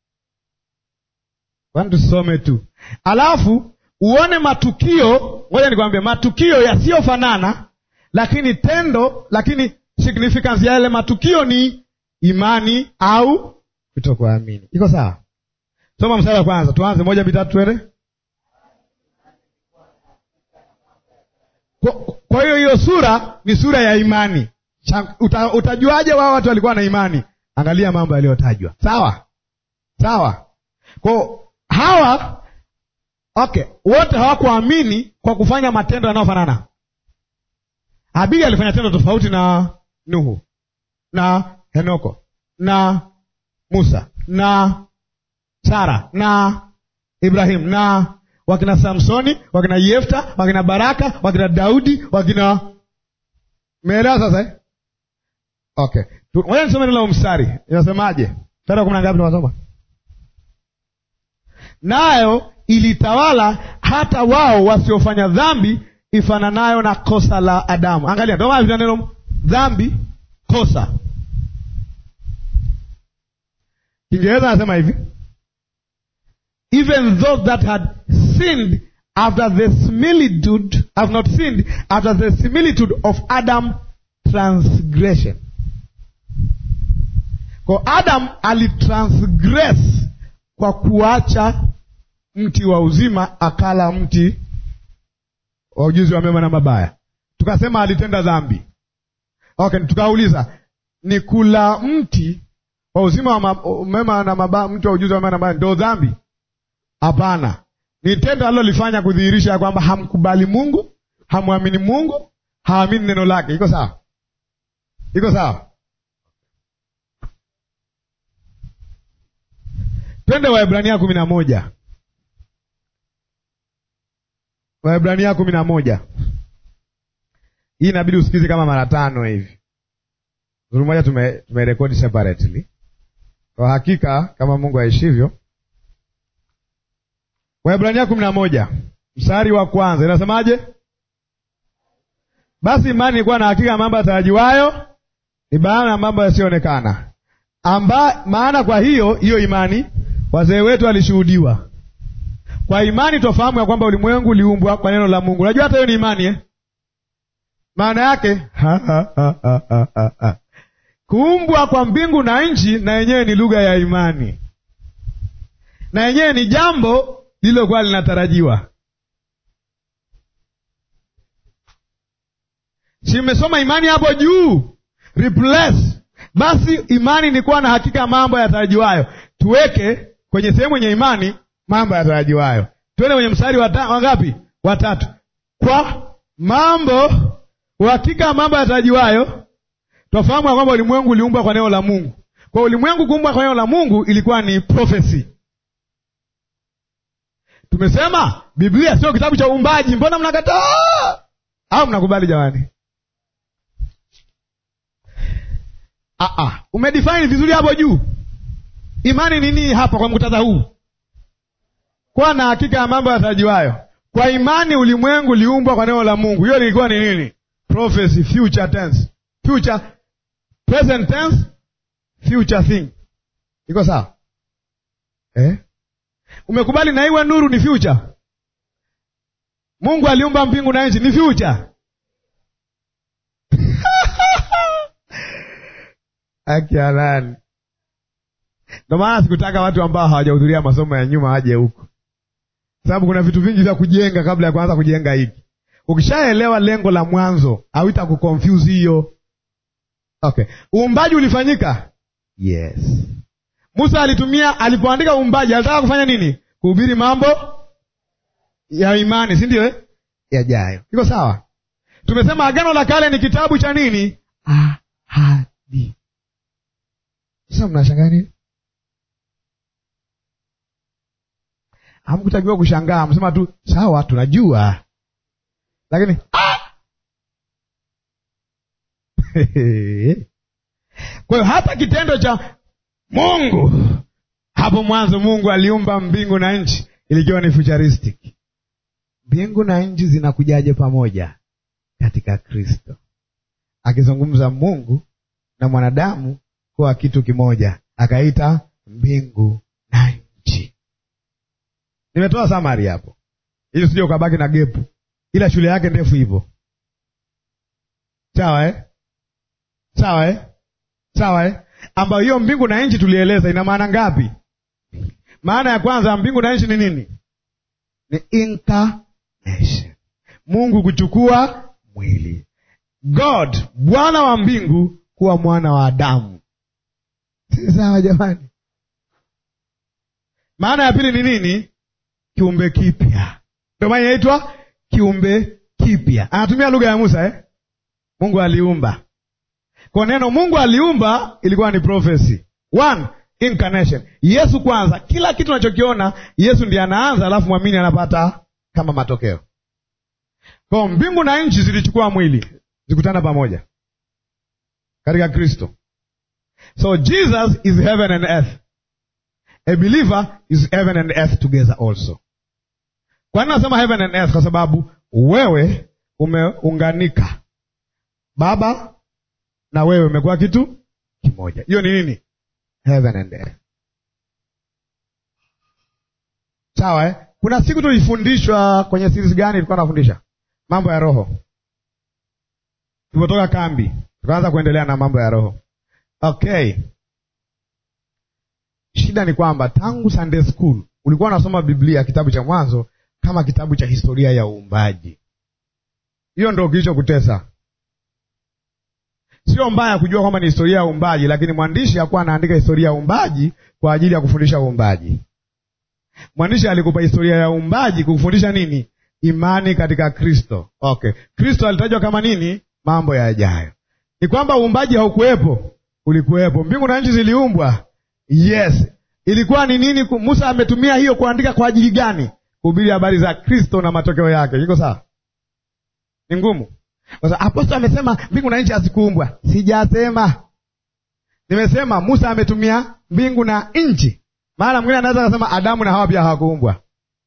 Kwani tusome tu, alafu uone matukio. Ngoja nikwambie matukio yasiyofanana, lakini tendo, lakini significance ya yale matukio ni imani au kutokuamini. Iko sawa? Soma mstari wa kwanza, tuanze moja mitatu, twende. Kwa hiyo hiyo sura ni sura ya imani. Uta, utajuaje wao watu walikuwa na imani? Angalia mambo yaliyotajwa. Sawa sawa. Kwa hawa okay, wote hawakuamini kwa kufanya matendo yanayofanana. Habili alifanya tendo tofauti na Nuhu na Henoko na Musa na Sara na Ibrahim na wakina Samsoni, wakina Yefta, wakina Baraka, wakina Daudi, wakina meelewa sasa eh? Okay, ngoja nisome neno la mstari inasemaje? Mstari wa kumi na ngapi tunasoma? Nayo ilitawala hata wao wasiofanya dhambi ifananayo na kosa la Adamu. Angalia, ndio maana neno dhambi, kosa. Kiingereza anasema hivi even those that had sinned after the similitude have not sinned after the similitude of Adam transgression. Kwa Adam alitransgress kwa kuacha mti wa uzima, akala mti wa ujuzi wa mema na mabaya, tukasema alitenda dhambi. Okay, tukauliza ni kula mti wa uzima wa mema na mabaya, mti wa ujuzi wa mema na mabaya ndio dhambi? Hapana, ni tendo alilolifanya kudhihirisha ya kwamba hamkubali Mungu, hamwamini Mungu, haamini neno lake. Iko sawa? Iko sawa? Twende Waebrania kumi na moja. Waebrania kumi na moja. Hii inabidi usikize kama mara tano hivi. Zuru moja tumerekodi tume separately kwa hakika, kama Mungu aishivyo. Waebrania kumi na moja mstari wa kwanza inasemaje? Basi imani ilikuwa na hakika mambo yatarajiwayo, ni bayana ya mambo yasiyoonekana. Amba maana kwa hiyo hiyo imani wazee wetu walishuhudiwa. Kwa imani twafahamu ya kwamba ulimwengu uliumbwa kwa neno la Mungu. Unajua hata hiyo ni imani eh? Maana yake kuumbwa kwa mbingu na nchi, na yenyewe ni lugha ya imani, na yenyewe ni jambo lililokuwa linatarajiwa. Si mmesoma imani hapo juu? Replace basi, imani ni kuwa na hakika ya mambo yatarajiwayo. Tuweke kwenye sehemu yenye imani mambo yatarajiwayo. Tuende kwenye mstari wa wangapi? Watatu. Kwa mambo uhakika ya mambo yatarajiwayo, twafahamu ya kwamba ulimwengu uliumbwa kwa neno la Mungu. Kwa ulimwengu kuumbwa kwa neno la Mungu ilikuwa ni prophecy. Tumesema Biblia sio kitabu cha uumbaji. Mbona mnakataa au mnakubali jamani? Ah, ah. Umedefine vizuri hapo juu. Imani ni nini hapa kwa muktadha huu? Kuwa na hakika ya mambo yatarajiwayo. Kwa imani ulimwengu uliumbwa kwa neno la Mungu. Hiyo ilikuwa ni nini? Prophecy, future tense. Future, present tense, future thing. Iko sawa? Eh? Umekubali na iwe nuru ni future. Mungu aliumba mbingu na nchi ni future. Akialani. Ndio maana sikutaka watu ambao hawajahudhuria masomo ya nyuma waje huku, sababu kuna vitu vingi vya kujenga kabla ya kuanza kujenga hiki. Ukishaelewa lengo la mwanzo, hauita kuconfuse hiyo. Okay, uumbaji ulifanyika. Yes, Musa alitumia, alipoandika uumbaji alitaka kufanya nini? Kuhubiri mambo ya imani, si ndio eh? Yajayo. Iko sawa? Tumesema Agano la Kale ni kitabu cha nini? Ahadi. Sasa mnashangaa nini? Hamkutakiwa kushangaa, msema tu sawa, tunajua, lakini ah! Kwa hiyo hata kitendo cha Mungu hapo mwanzo, Mungu aliumba mbingu na nchi, ilikiwa ni futuristic. Mbingu na nchi zinakujaje pamoja katika Kristo, akizungumza Mungu na mwanadamu kuwa kitu kimoja, akaita mbingu na nchi. Nimetoa samari hapo ili usije ukabaki na gepu, ila shule yake ndefu hivyo. Sawa eh? Sawa eh? Sawa eh? ambayo hiyo mbingu na nchi tulieleza ina maana ngapi? Maana ya kwanza mbingu na nchi ni nini? Ni incarnation, Mungu kuchukua mwili, God Bwana wa mbingu kuwa mwana wa Adamu. Si sawa jamani? Maana ya pili ni nini? Kiumbe kipya, ndio maana inaitwa kiumbe kipya. Anatumia lugha ya Musa eh? Mungu aliumba Kwa neno Mungu aliumba ilikuwa ni prophecy. One, incarnation. Yesu kwanza, kila kitu unachokiona Yesu ndiye anaanza, alafu mwamini anapata kama matokeo. Kwa mbingu na nchi zilichukua mwili zikutana pamoja katika Kristo. So Jesus is heaven and earth. A believer is heaven and earth together also. Kwa nini nasema heaven and earth? Kwa sababu wewe umeunganika, Baba na wewe umekuwa kitu kimoja. Hiyo ni nini? Heaven and earth. Sawa eh? Kuna siku tulifundishwa kwenye series gani? Ilikuwa nafundisha mambo ya roho, tulipotoka kambi tukaanza kuendelea na mambo ya roho. Okay, shida ni kwamba tangu Sunday school ulikuwa unasoma Biblia kitabu cha Mwanzo kama kitabu cha historia ya uumbaji. Hiyo ndo kilichokutesa. Sio mbaya kujua kwamba ni historia ya uumbaji, lakini mwandishi hakuwa anaandika historia ya uumbaji kwa ajili ya kufundisha uumbaji. Mwandishi alikupa historia ya uumbaji kufundisha nini? Imani katika Kristo. Okay, Kristo alitajwa kama nini? Mambo yajayo. Ni kwamba uumbaji haukuwepo, ulikuwepo. Mbingu na nchi ziliumbwa, yes. Ilikuwa ni nini? Musa ametumia hiyo kuandika kwa ajili gani? Kuhubiri habari za Kristo na matokeo yake. Iko sawa? Ni ngumu kwa sababu apostol amesema mbingu na nchi hazikuumbwa. Sijasema, nimesema Musa ametumia mbingu na nchi. Maana mwingine anaweza kusema Adamu na Hawa pia hawakuumbwa.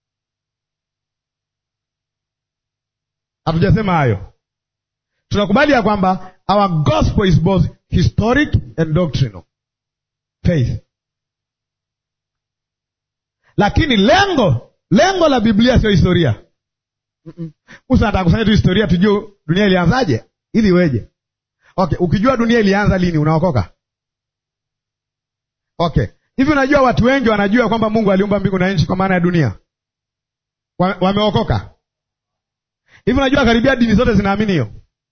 Hatujasema hayo. Tunakubali ya kwamba our gospel is both historic and doctrinal faith, lakini lengo lengo la Biblia sio historia. Mm-mm. Musa anataka kusanya tu historia tujue dunia ilianzaje ili iweje. Okay, ukijua dunia ilianza lini unaokoka. Okay, hivi unajua watu wengi wanajua kwamba Mungu aliumba mbingu na nchi kwa maana ya dunia, wameokoka? Hivi unajua karibia dini zote zinaamini hiyo.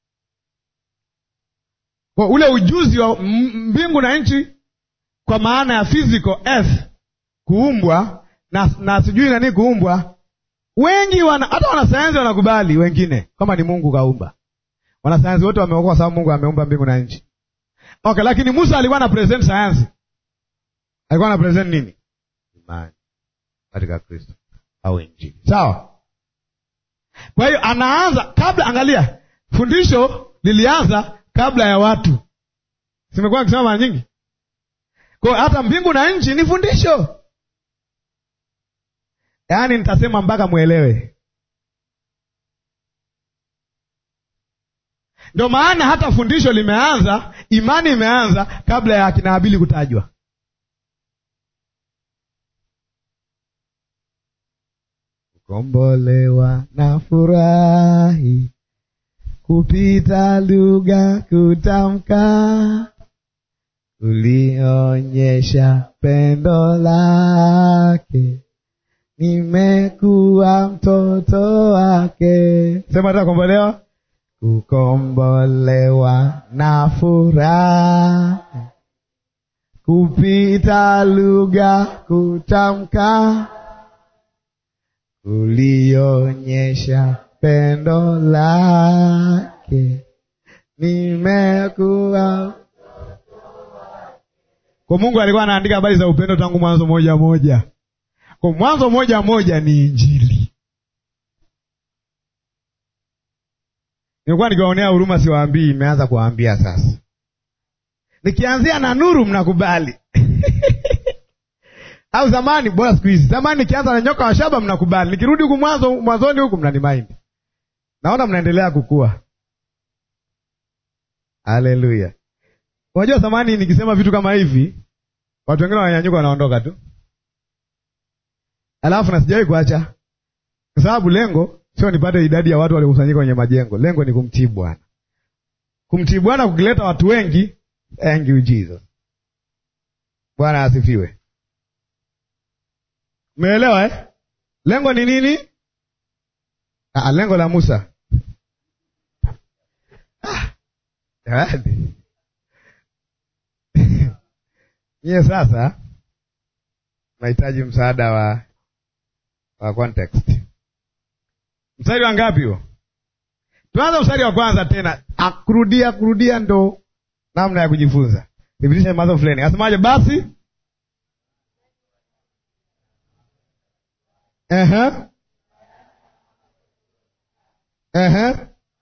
Kwa ule ujuzi wa mbingu na nchi kwa maana ya physical earth kuumbwa na, na sijui nani kuumbwa wengi wana, hata wanasayansi wanakubali, wengine kama ni Mungu kaumba. Wanasayansi wote wameokoka kwa sababu Mungu ameumba mbingu na nchi. Okay, lakini Musa alikuwa na present sayansi, alikuwa na present nini? Imani katika Kristo au Injili. Sawa. Kwa hiyo anaanza kabla, angalia, fundisho lilianza kabla ya watu. Simekuwa nikisema mara nyingi, kwa hiyo hata mbingu na nchi ni fundisho Yaani nitasema mpaka mwelewe. Ndio maana hata fundisho limeanza, imani imeanza kabla ya akina Habili kutajwa. Kukombolewa na furahi kupita lugha kutamka, ulionyesha pendo lake nimekuwa mtoto wake. Sema ta kukombolewa, kukombolewa na furaha kupita lugha kutamka, ulionyesha pendo lake, nimekuwa kwa Mungu alikuwa anaandika habari za upendo tangu mwanzo moja moja kwa Mwanzo moja moja ni Injili. Nilikuwa nikiwaonea huruma, siwaambii, imeanza kuwaambia sasa. Nikianzia na nuru mnakubali au zamani, bora siku hizi. Zamani nikianza na nyoka wa shaba mnakubali, nikirudi huku mwanzo mwanzoni huku mnanimaindi. Naona mnaendelea kukua. Haleluya! Unajua zamani nikisema vitu kama hivi, watu wengine wananyanyuka, wanaondoka tu Alafu na sijawahi kuacha, kwa sababu lengo sio nipate idadi ya watu waliokusanyika kwenye majengo. Lengo ni kumtii Bwana. Kumtii Bwana kukileta watu wengi, thank you Jesus. Bwana asifiwe. Umeelewa eh? Lengo ni nini? Ah, lengo la Musa ah, nyie sasa nahitaji msaada wa wa context. Mstari wa ngapi huo? Tuanza mstari wa kwanza tena, akurudia kurudia ndo namna ya kujifunza. Repetition is mother of learning. Asemaje basi? Ehe. Ehe.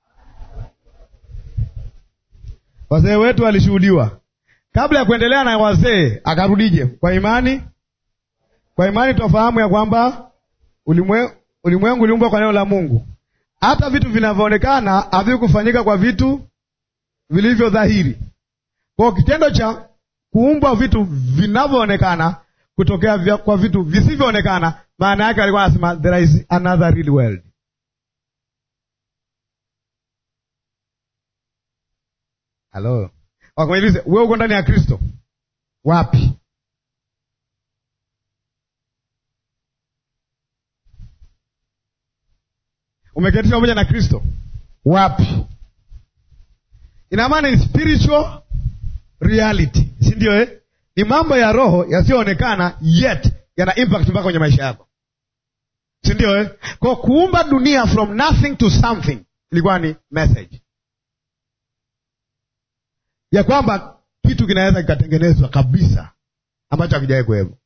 Wazee wetu walishuhudiwa. Kabla ya kuendelea na wazee, akarudije? Kwa imani, kwa imani tunafahamu ya kwamba ulimwe- ulimwengu uliumbwa kwa neno la Mungu. Hata vitu vinavyoonekana havikufanyika kwa vitu vilivyo dhahiri. Kwa hiyo kitendo cha kuumbwa vitu vinavyoonekana kutokea vya, kwa vitu visivyoonekana, maana yake alikuwa anasema there is another real world. Halo, wakamweleze wewe uko ndani ya Kristo wapi? Umeketishwa pamoja na Kristo wapi? Ina maana ni spiritual reality, si ndio? Eh, ni mambo ya roho yasiyoonekana yet yana impact mpaka kwenye maisha yako, si ndio? Eh, kwa kuumba dunia from nothing to something ilikuwa ni message ya kwamba kitu kinaweza kikatengenezwa kabisa ambacho hakijawahi kuwepo.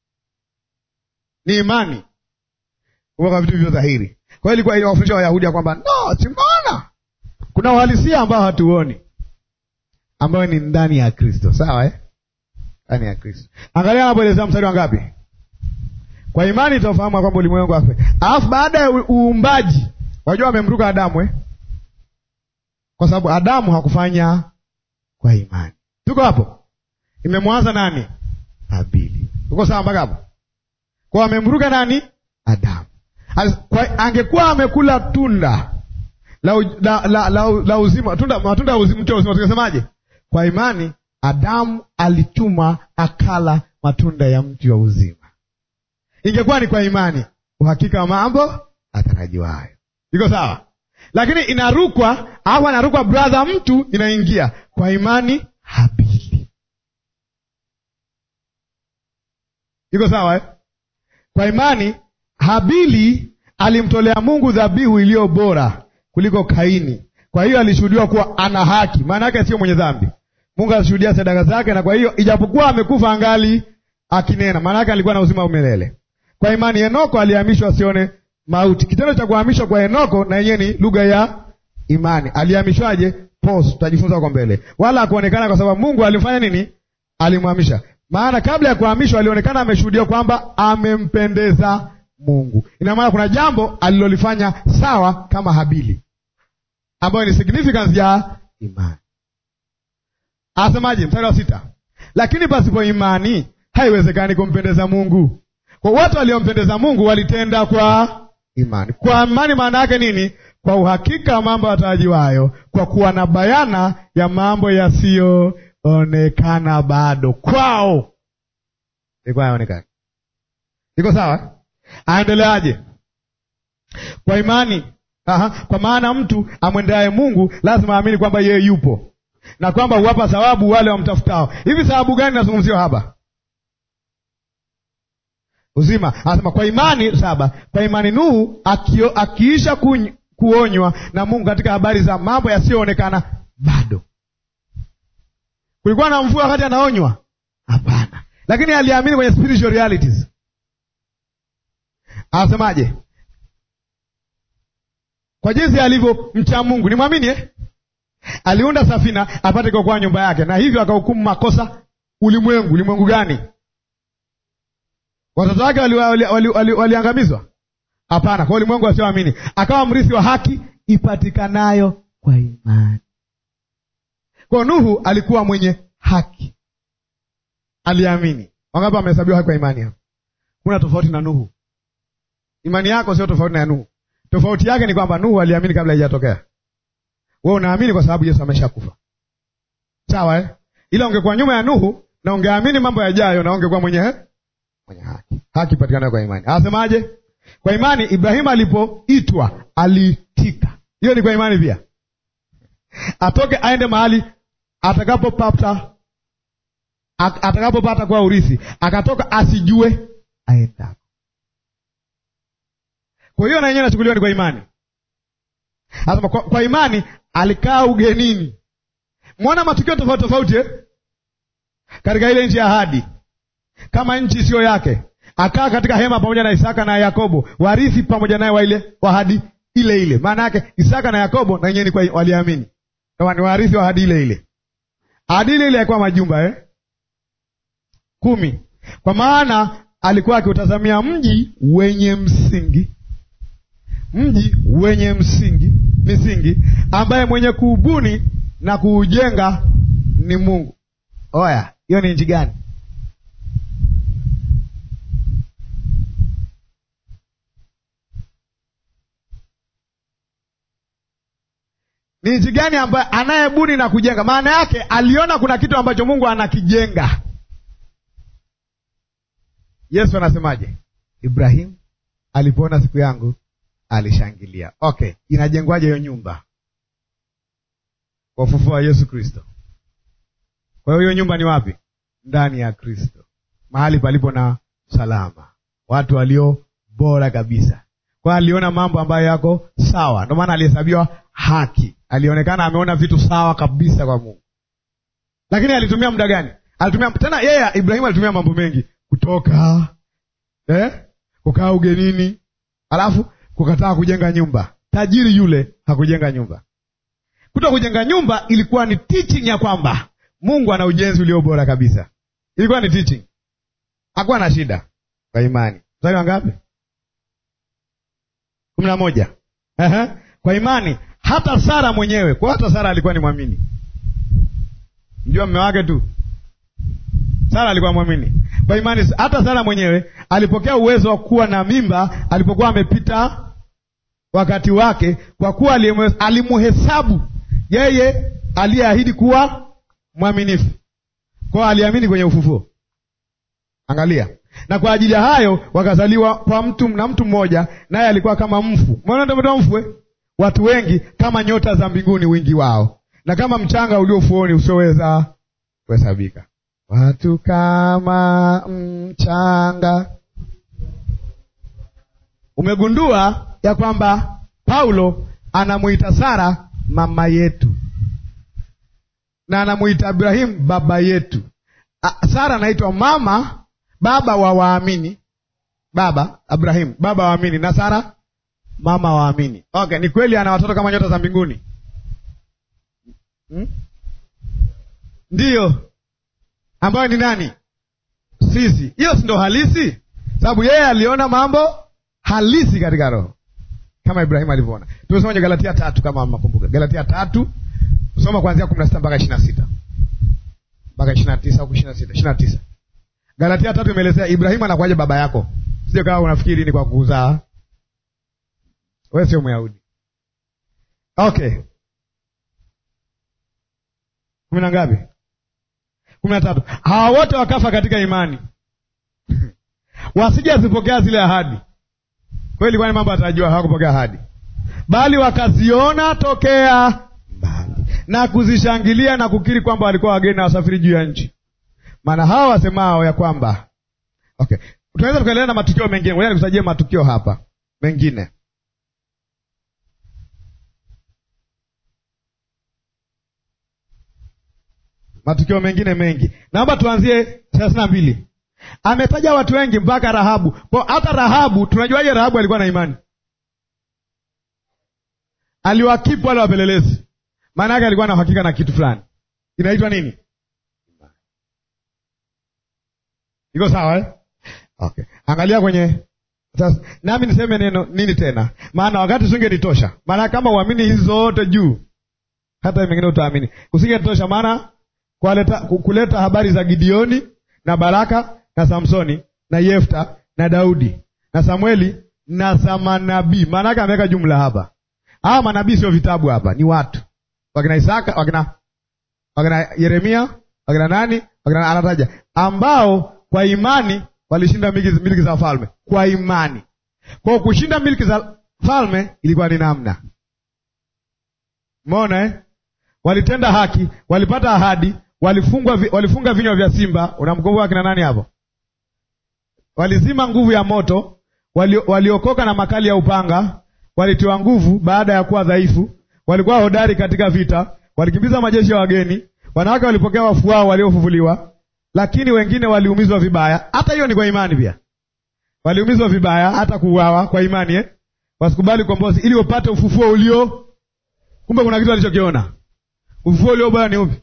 Ni imani kwa vitu hivyo dhahiri. Kwa hiyo ilikuwa inawafundisha Wayahudi ya kwamba no, simbona kuna uhalisia ambao hatuoni, ambayo ni ndani ya Kristo. Sawa eh? Ndani ya Kristo. Angalia anapoelezea mstari wa ngapi? Kwa imani tutafahamu kwamba ulimwengu afe, alafu baada ya uumbaji, wajua amemruka Adamu eh? Kwa sababu Adamu hakufanya kwa imani. Tuko hapo? Imemwanza nani? Habili. Uko sawa mpaka hapo? Kwa amemruka nani? Adamu. Kwa, angekuwa amekula tunda la, la, la, la, la uzima, tunda matunda ya uzima, mti wa uzima, tungesemaje? Kwa imani Adamu alichuma akala matunda ya mti wa uzima. Ingekuwa ni kwa imani, uhakika wa mambo atarajiwayo. Iko sawa? Lakini inarukwa au anarukwa brother, mtu inaingia kwa imani Habili. Iko sawa eh? Kwa imani Habili alimtolea Mungu dhabihu iliyo bora kuliko Kaini. Kwa hiyo alishuhudiwa kuwa ana haki, maana yake sio mwenye dhambi. Mungu alishuhudia sadaka zake, na kwa hiyo ijapokuwa amekufa angali akinena, maana yake alikuwa na uzima wa milele. Kwa imani Henoko alihamishwa asione mauti. Kitendo cha kuhamishwa kwa Henoko na yenyewe ni lugha ya imani. Alihamishwaje? Pos, tutajifunza huko mbele. Wala hakuonekana kwa sababu Mungu alimfanya nini? Alimhamisha. Maana kabla ya kuhamishwa alionekana ameshuhudia kwamba amempendeza Mungu. Ina maana kuna jambo alilolifanya sawa kama Habili, ambayo ni significance ya imani. Asemaje? Mstari wa sita, lakini pasipo imani haiwezekani kumpendeza Mungu. Kwa watu waliompendeza Mungu walitenda kwa imani. Kwa imani maana yake nini? Kwa uhakika wa mambo yatarajiwayo, kwa kuwa na bayana ya mambo yasiyoonekana bado kwao. Ilikuwa hayaonekani. Iko sawa? Aendeleaje? Kwa imani. Aha, kwa maana mtu amwendeaye Mungu lazima aamini kwamba yeye yupo na kwamba huwapa thawabu wale wamtafutao. Hivi thawabu gani nazungumziwa hapa? Uzima. Anasema kwa imani saba. Kwa imani Nuhu akio, akiisha kuny, kuonywa na Mungu katika habari za mambo yasiyoonekana bado. Kulikuwa na mvua wakati anaonywa? Hapana, lakini aliamini kwenye spiritual realities. Anasemaje? Kwa jinsi alivyo mcha Mungu, ni mwamini eh? Aliunda safina apate kuokoa nyumba yake, na hivyo akahukumu makosa ulimwengu. Ulimwengu gani? Watoto wake waliangamizwa? wali, wali, wali, wali hapana. Kwa ulimwengu wasioamini, akawa mrithi wa haki ipatikanayo kwa imani. Kwa Nuhu alikuwa mwenye haki, aliamini. Wangapi wamehesabiwa haki kwa imani? Hapo kuna tofauti na Nuhu. Imani yako sio tofauti na ya Nuhu. Tofauti yake ni kwamba Nuhu aliamini kabla haijatokea. Wewe unaamini kwa sababu Yesu ameshakufa, sawa eh? Ila ungekuwa nyuma ya Nuhu na ungeamini mambo yajayo, na ungekuwa mwenye mwenye haki. Haki patikanayo kwa imani. Anasemaje? Kwa imani Ibrahimu alipoitwa aliitika. Hiyo ni kwa imani pia, atoke aende mahali atakapopata atakapopata kwa urithi, akatoka asijue aenda. Kwa hiyo na yenyewe inachukuliwa ni kwa imani. Anasema kwa, kwa imani alikaa ugenini. Mwona matukio tofauti tofauti eh? katika ile nchi ya ahadi, kama nchi isiyo yake, akaa katika hema pamoja na Isaka na Yakobo, warithi pamoja naye wa ile ahadi ile ile. Maana yake Isaka na Yakobo na wenyewe waliamini kama ni warithi wa ahadi ile ile. Ahadi ile ile ilikuwa majumba eh? kumi, kwa maana alikuwa akiutazamia mji wenye msingi, mji wenye msingi misingi, ambaye mwenye kuubuni na kuujenga ni Mungu. Oya, hiyo ni nchi gani? Ni nchi gani ambaye anayebuni na kujenga? Maana yake aliona kuna kitu ambacho Mungu anakijenga. Yesu anasemaje? Ibrahimu alipoona siku yangu alishangilia. Okay, inajengwaje hiyo nyumba? Kwa ufufuo wa Yesu Kristo. Kwa hiyo hiyo nyumba ni wapi? Ndani ya Kristo, mahali palipo na salama, watu walio bora kabisa. Kwa aliona mambo ambayo yako sawa, ndio maana alihesabiwa haki. Alionekana ameona vitu sawa kabisa kwa Mungu, lakini alitumia muda gani? Alitumia tena, yeye yeah, Ibrahimu alitumia mambo mengi, kutoka eh, kukaa ugenini, alafu kukataa kujenga nyumba. Tajiri yule hakujenga nyumba. Kuto kujenga nyumba ilikuwa ni teaching ya kwamba Mungu ana ujenzi ulio bora kabisa. Ilikuwa ni teaching, hakuwa na shida kwa imani. Mstari wa ngapi? kumi na moja. Ehe, kwa imani hata Sara mwenyewe, kwa hata Sara alikuwa ni mwamini. Mjua mme wake tu, Sara alikuwa mwamini kwa imani. Hata Sara mwenyewe alipokea uwezo wa kuwa na mimba alipokuwa amepita wakati wake, kwa kuwa alimuhesabu yeye aliyeahidi kuwa mwaminifu. Kwao aliamini kwenye ufufuo. Angalia, na kwa ajili ya hayo wakazaliwa kwa mtu na mtu mmoja, naye alikuwa kama mfu. Umeona ndio mfu eh? Watu wengi kama nyota za mbinguni wingi wao, na kama mchanga ulio ufuoni usioweza kuhesabika. Watu kama mchanga. Umegundua ya kwamba Paulo anamuita Sara mama yetu na anamuita Ibrahimu baba yetu. Sara anaitwa mama baba wa waamini, baba Ibrahimu baba wa waamini, na Sara mama wa waamini. Okay, ni kweli ana watoto kama nyota za mbinguni hmm? Ndiyo, ambayo ni nani? Sisi. Hiyo si ndo halisi, sababu yeye aliona mambo halisi katika roho kama Ibrahimu alivyoona. Tumesoma kwenye Galatia tatu kama makumbuka, Galatia tatu soma kuanzia kumi na sita mpaka ishirini na sita mpaka ishirini na tisa au ishirini na sita ishirini na tisa Galatia tatu imeelezea Ibrahimu anakuwaje baba yako, sio kama unafikiri ni kwa kuzaa. Wewe sio Myahudi. Okay, kumi na ngapi? kumi na tatu. Hawa wote wakafa katika imani wasije azipokea zile ahadi. Kweli, kwani mambo atajua hawakupokea ahadi, bali wakaziona tokea mbali na kuzishangilia na kukiri kwamba walikuwa wageni na wasafiri juu ya nchi. Maana hawa wasemao ya kwamba okay, tunaweza tukaendelea na matukio mengine. Ngoja nikutajie matukio hapa mengine. Matukio mengine mengi, naomba tuanzie thelathini na mbili. Ametaja watu wengi mpaka Rahabu. Kwa hata Rahabu, tunajuaje Rahabu alikuwa na imani? Aliwakipu wale wapelelezi, maana yake alikuwa na uhakika na kitu fulani. Inaitwa nini? Iko sawa eh? Okay, angalia kwenye sasa, nami niseme neno nini tena? Maana wakati usingenitosha, maana kama uamini hizi zote juu, hata mengine utaamini, usingenitosha. Maana kuleta, kuleta habari za Gideoni na Baraka na Samsoni na Yefta na Daudi na Samueli na za manabii. Maana yake ameweka jumla hapa. Hawa manabii sio vitabu, hapa ni watu, wakina Isaka, wakina wakina Yeremia, wakina nani, wakina anataja ambao kwa imani walishinda miliki za falme kwa imani. Kwa kushinda miliki za falme ilikuwa ni namna, umeona eh? Walitenda haki, walipata ahadi, walifungwa, walifunga vinywa vya simba. Unamkumbuka akina nani hapo? Walizima nguvu ya moto, waliokoka na makali ya upanga, walitiwa nguvu baada ya kuwa dhaifu, walikuwa hodari katika vita, walikimbiza majeshi ya wageni, wanawake walipokea wafu wao waliofufuliwa, lakini wengine waliumizwa vibaya. Hata hiyo ni kwa imani pia, waliumizwa vibaya, hata kuuawa kwa imani eh? Wasikubali ukombozi ili wapate ufufuo ulio. Kumbe kuna kitu alichokiona. Ufufuo ulio bora ni upi?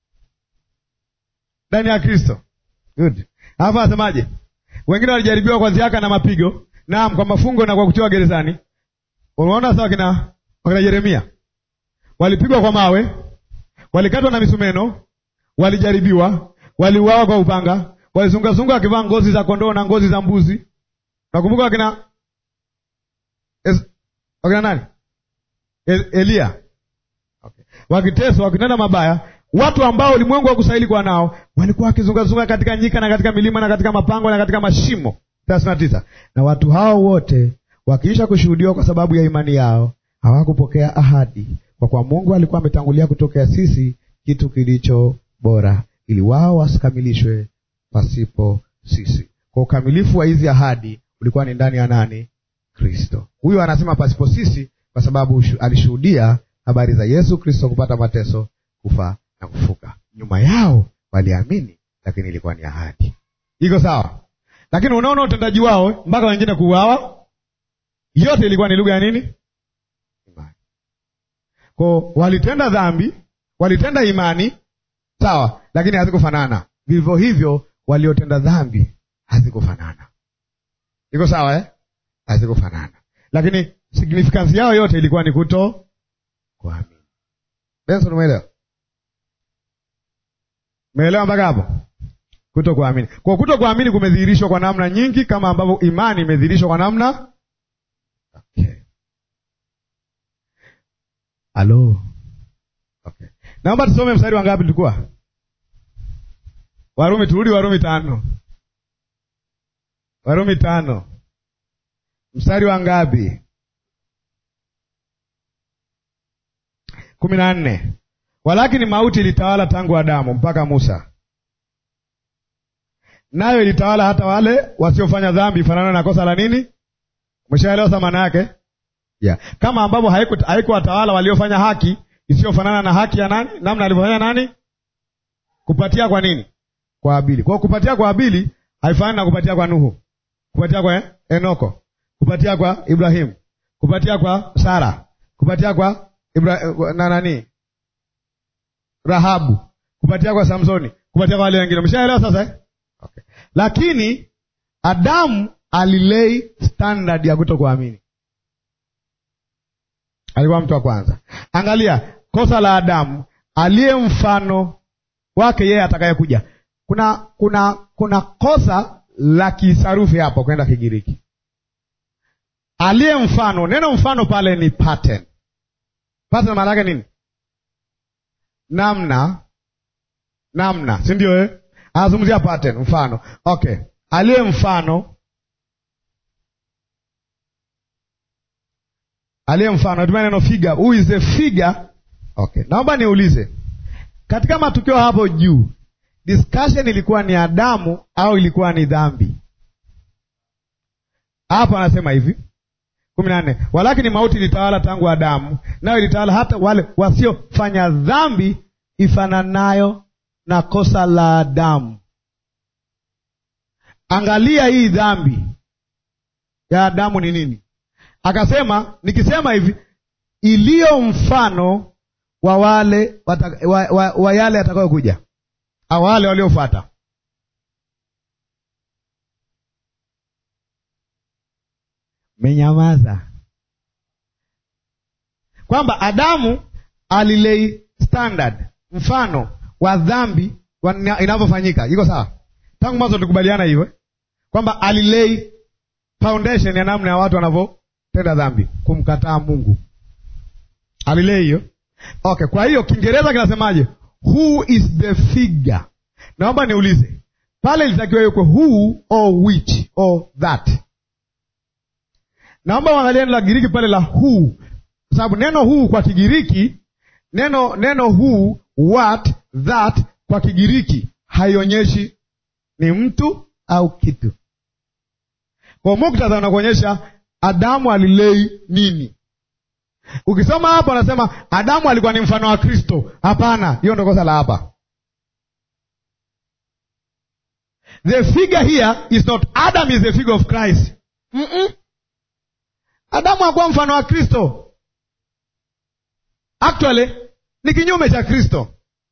Ndani ya Kristo. Good. Hapa asemaje? Wengine walijaribiwa kwa ziaka na mapigo, naam, kwa mafungo na kwa kutiwa gerezani. Unaona sawa, kina wakina Yeremia walipigwa kwa mawe, walikatwa na misumeno, walijaribiwa, waliuawa kwa upanga, walizungazunga wakivaa ngozi za kondoo na ngozi za mbuzi. Nakumbuka wakina es, wakina nani? El, Elia okay. Wakiteswa, wakinena mabaya, watu ambao ulimwengu haukustahili kuwa nao, walikuwa wakizungazunga katika nyika na katika milima na katika mapango na katika mashimo. thelathini na tisa. Na watu hao wote wakiisha kushuhudiwa kwa sababu ya imani yao, hawakupokea ahadi, kwa kuwa Mungu alikuwa ametangulia kutokea sisi kitu kilicho bora, ili wao wasikamilishwe pasipo sisi. Kwa ukamilifu wa hizi ahadi ulikuwa ni ndani ya nani? Kristo. Huyo anasema pasipo sisi, kwa sababu alishuhudia habari za Yesu Kristo kupata mateso, kufa na kufuka. Nyuma yao waliamini, lakini ilikuwa ni ahadi. Iko sawa? Lakini unaona utendaji wao mpaka wengine kuuawa, yote ilikuwa ni lugha ya nini? Imani. Kwa walitenda dhambi, walitenda imani, sawa, lakini hazikufanana. Vivyo hivyo waliotenda dhambi hazikufanana. Iko sawa eh? Hazikufanana, lakini signifikansi yao yote ilikuwa ni kuto kuamini. Benson, umeelewa? Umeelewa mpaka hapo? Kuto kuamini. Kwa kuto kuamini kumedhihirishwa kwa namna nyingi, kama ambavyo imani imedhihirishwa kwa namna okay. Halo, okay. Naomba tusome mstari wa ngapi tulikuwa? Warumi, turudi Warumi tano. Warumi tano mstari wa ngapi? kumi na nne. Walakini mauti ilitawala tangu Adamu mpaka Musa, nayo ilitawala hata wale wasiofanya dhambi, fanana na kosa la nini? Umeshaelewa sa maana yake? Yeah. Kama ambavyo haikuwatawala waliofanya haki isiyofanana na haki ya nani, namna alivyofanya nani? Kupatia kwa nini? Kwa Abili. Kwa kupatia kwa Abili haifanani na kupatia kwa Nuhu, kupatia kwa Enoko, kupatia kwa Ibrahimu, kupatia kwa Sara, kupatia kwa Ibra... na nani Rahabu, kupatia kwa Samsoni, kupatia kwa wale wengine. Umeshaelewa sasa eh? Okay. Lakini Adamu alilei standard ya kutokuamini. Alikuwa mtu wa kwanza. Angalia kosa la Adamu, aliye mfano wake yeye atakayekuja. Kuna kuna kuna kosa la kisarufi hapo kwenda Kigiriki. Aliye mfano, neno mfano pale ni pattern. Pattern maana yake nini? Namna, namna, si ndio eh? Anazungumzia pattern, mfano. Okay, aliye mfano, aliye mfano, tumia neno figure. Who is the figure? Okay, naomba niulize, katika matukio hapo juu, discussion ilikuwa ni Adamu au ilikuwa ni dhambi? Hapo anasema hivi kumi na nne, walakini mauti ilitawala tangu Adamu, nayo ilitawala hata wale wasiofanya dhambi ifananayo na kosa la Adamu. Angalia hii dhambi ya Adamu ni nini? Akasema, nikisema hivi, iliyo mfano wa wale wata, wa, wa, wa yale atakayokuja au wale waliofuata. Menyamaza kwamba Adamu alilei standard, mfano wa dhambi inavyofanyika. Iko sawa? Tangu mwanzo tulikubaliana hivyo kwamba alilei foundation ya namna ya watu wanavyotenda dhambi, kumkataa Mungu. Alilei hiyo. Okay, kwa hiyo Kiingereza kinasemaje? Who is the figure? Naomba niulize pale, ilitakiwa iwekwe who or which or that. Naomba uangalie neno la Kigiriki pale la who, kwa sababu neno who kwa Kigiriki, neno neno who, what, that kwa Kigiriki haionyeshi ni mtu au kitu. Kwa muktadha unakuonyesha Adamu alilei nini. Ukisoma hapa anasema Adamu alikuwa ni mfano wa Kristo. Hapana, hiyo ndo kosa la hapa. The figure here is not Adam is the figure of Christ. Mm-mm. Adamu hakuwa mfano wa Kristo. Actually ni kinyume cha Kristo.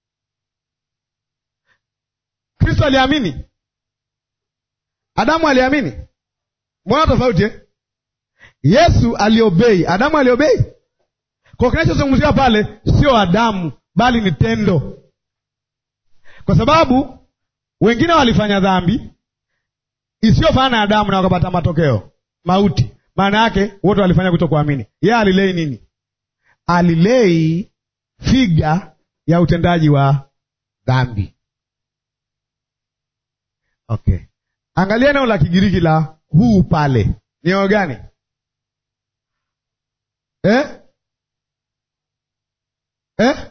Kristo aliamini, Adamu aliamini. Mbona tofauti eh? Yesu aliobei, Adamu aliobei. Kwa kinachozungumziwa pale sio Adamu, bali ni tendo, kwa sababu wengine walifanya dhambi isiyofanana na Adamu na wakapata matokeo mauti. Maana yake wote walifanya kutokuamini. Yeye alilei nini? Alilei figa ya utendaji wa dhambi. Okay, angalia neno la Kigiriki la huu pale ni neno gani eh? Eh?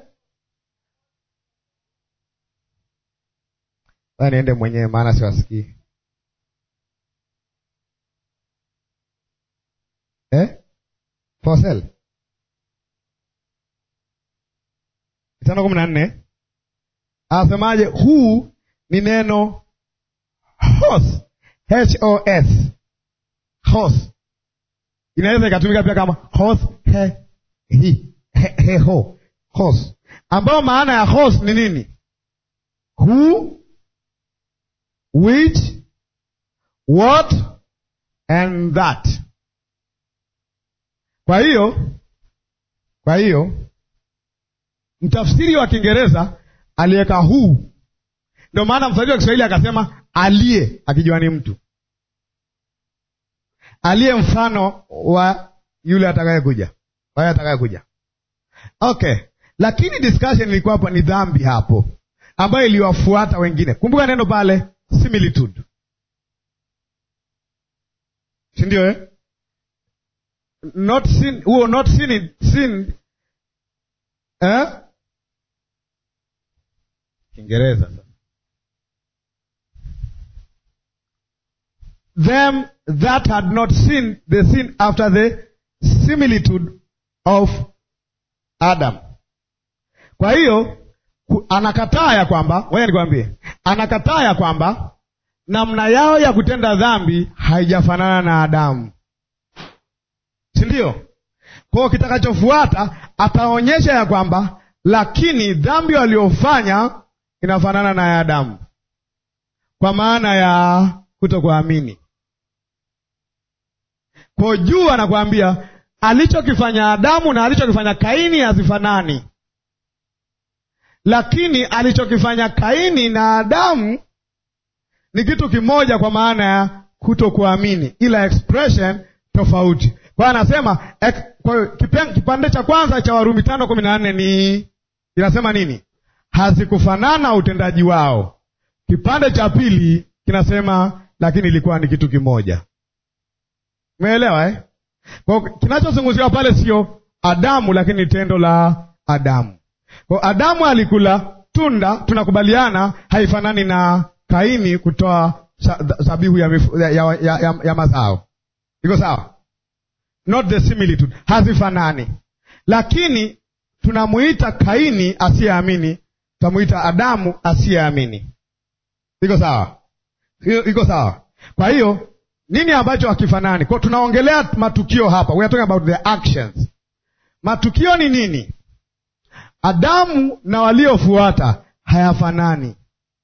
Sasa niende mwenyewe maana siwasikii. Eh? Fosel tano kumi na nne anasemaje? Huu ni neno hos, H O S, hos inaweza ikatumika pia kama hos he hi he, he ho hos, ambayo maana ya hos ni nini? Who, which, what and that. Kwa hiyo kwa hiyo mtafsiri wa Kiingereza aliweka huu, ndio maana mfasiri wa Kiswahili akasema aliye, akijua ni mtu aliye mfano wa yule atakaye kuja, waye atakaye kuja. Okay, lakini discussion ilikuwa hapo ni dhambi hapo ambayo iliwafuata wengine. Kumbuka neno pale similitude, si ndio eh? not sin, huo not sin, sin eh? Kiingereza them that had not sinned they sinned after the similitude of Adam. Kwa hiyo anakataa ya kwamba, ngoja nikwambie, anakataa ya kwamba namna yao ya kutenda dhambi haijafanana na Adamu, si ndio? Kwa hiyo kitakachofuata ataonyesha ya kwamba lakini dhambi waliofanya inafanana na ya Adamu, kwa maana ya kutokuamini. Kwa juu anakuambia alichokifanya Adamu na alichokifanya Kaini hazifanani, lakini alichokifanya Kaini na Adamu ni kitu kimoja, kwa maana ya kutokuamini, ila expression tofauti. Kwa hiyo anasema kwa kipande cha kwanza cha Warumi tano kumi na nne ni inasema nini? Hazikufanana utendaji wao. Kipande cha pili kinasema lakini ilikuwa ni kitu kimoja. Umeelewa eh? Kwa kinachozungumziwa pale sio Adamu, lakini ni tendo la Adamu. Kwa Adamu alikula tunda, tunakubaliana haifanani na Kaini kutoa zabihu ya, ya, ya, ya, ya mazao. Iko sawa? Not the similitude, hazifanani, lakini tunamuita Kaini asiyeamini, tutamuita Adamu asiyeamini. Iko sawa? Iko sawa? Kwa hiyo nini ambacho hakifanani? Kwa tunaongelea matukio hapa, we are talking about the actions. Matukio ni nini? Adamu na waliofuata hayafanani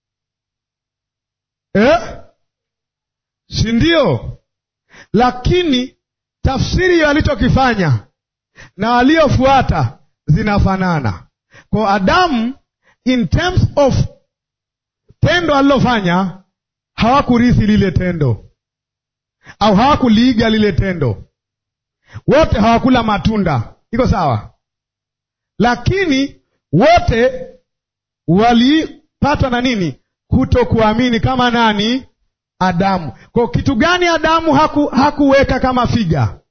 eh? si ndio? Lakini tafsiri ya alichokifanya na waliofuata zinafanana. Kwa Adamu, in terms of tendo alilofanya, hawakurithi lile tendo au hawakuliiga lile tendo, wote hawakula matunda. Iko sawa? Lakini wote walipatwa na nini? Kutokuamini kama nani? Adamu. Kwa kitu gani Adamu haku, hakuweka kama figa?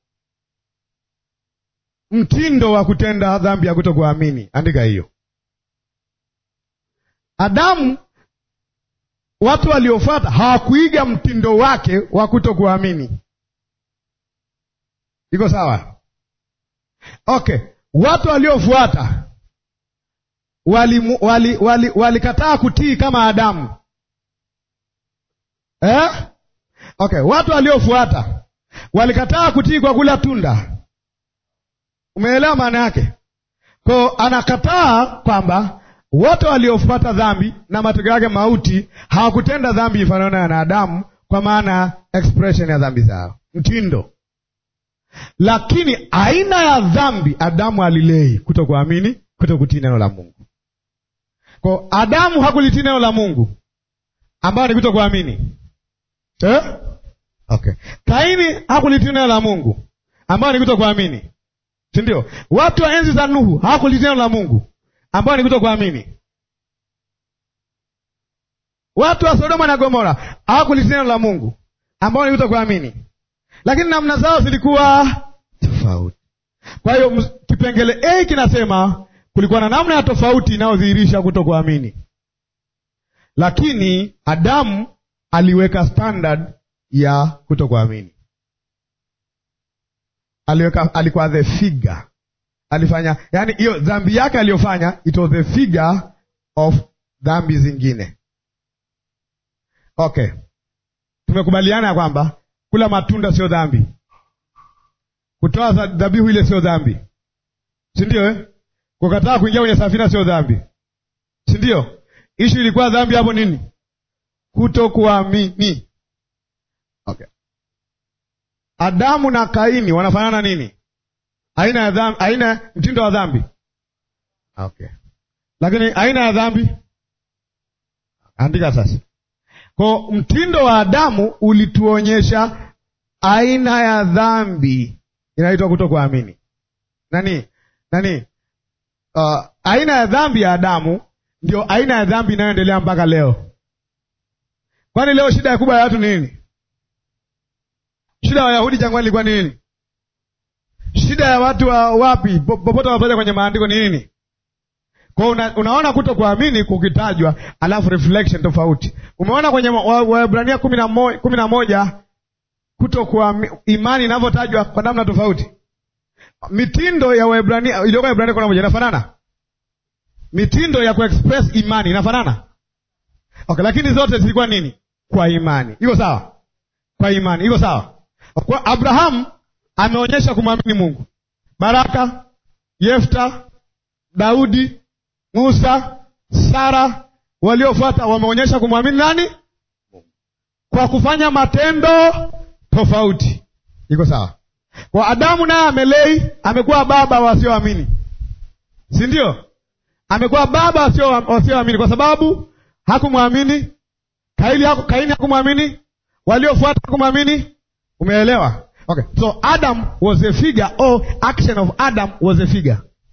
Mtindo wa kutenda dhambi ya kutokuamini. Andika hiyo. Adamu, watu waliofuata hawakuiga mtindo wake wa kutokuamini. Iko sawa? Okay, watu waliofuata walikataa wali, wali, wali kutii kama Adamu eh? Okay, watu waliofuata walikataa kutii kwa kula tunda. Umeelewa maana yake? Ko anakataa kwamba wote waliofuata dhambi na matokeo yake mauti hawakutenda dhambi ifanana na Adamu, kwa maana expression ya dhambi zao, mtindo. Lakini aina ya dhambi Adamu alilei kutokuamini, kutokutii neno la Mungu. Ko Adamu hakulitii neno la Mungu ambayo ni kutokuamini eh? Okay. Kaini hakulitii neno la Mungu ambayo ni kutokuamini, si ndio? Watu wa enzi za Nuhu hawakulitii neno la Mungu ambayo ni kutokuamini. Watu wa Sodoma na Gomora hawakulitii neno la Mungu ambao ni kutokuamini, lakini namna zao zilikuwa tofauti. Kwa hiyo kipengele A kinasema kulikuwa na namna ya tofauti inayodhihirisha kutokuamini, lakini Adamu aliweka standard ya kutokuamini. Aliweka, alikuwa the figure, alifanya yani, hiyo dhambi yake aliyofanya, it was the figure of dhambi zingine. Okay, tumekubaliana ya kwamba kula matunda sio dhambi, kutoa dhabihu ile sio dhambi, si ndio eh? Kukataa kuingia kwenye safina sio dhambi, si ndio? Ishu ilikuwa dhambi hapo nini? Kutokuamini. Okay. Adamu na Kaini wanafanana nini? Aina ya dhambi, aina mtindo wa dhambi. Okay. Lakini aina ya dhambi andika sasa. Kwa mtindo wa Adamu ulituonyesha aina ya dhambi inaitwa kutokuamini. Nani? Nani? Uh, aina ya dhambi ya Adamu ndio aina ya dhambi inayoendelea mpaka leo. Kwani leo shida kubwa ya watu ni nini? Shida ya Wayahudi jangwani ilikuwa ni nini? Shida ya watu wa wapi popote wanapoja kwenye maandiko ni nini? Kwa una, unaona kuto kuamini kukitajwa, alafu reflection tofauti. Umeona kwenye Waebrania kumi na moja, kumi na moja kuto kuamini imani inavyotajwa kwa namna tofauti. Mitindo ya Waebrania iliyoko Waebrania kumi na moja inafanana, mitindo ya kuexpress imani inafanana. Okay, lakini zote zilikuwa nini? Kwa imani. Iko sawa? Kwa imani iko sawa. Kwa Abrahamu ameonyesha kumwamini Mungu. Baraka, Yefta, Daudi, Musa, Sara waliofuata wameonyesha kumwamini nani? Kwa kufanya matendo tofauti. Iko sawa? Kwa Adamu naye amelei, amekuwa baba wasioamini, si ndio? Amekuwa baba wasioamini kwa sababu hakumwamini Kaini, Kaini hakumwamini, waliofuata hakumwamini. Umeelewa? Okay, so Adam was a figure or action of Adam was a figure.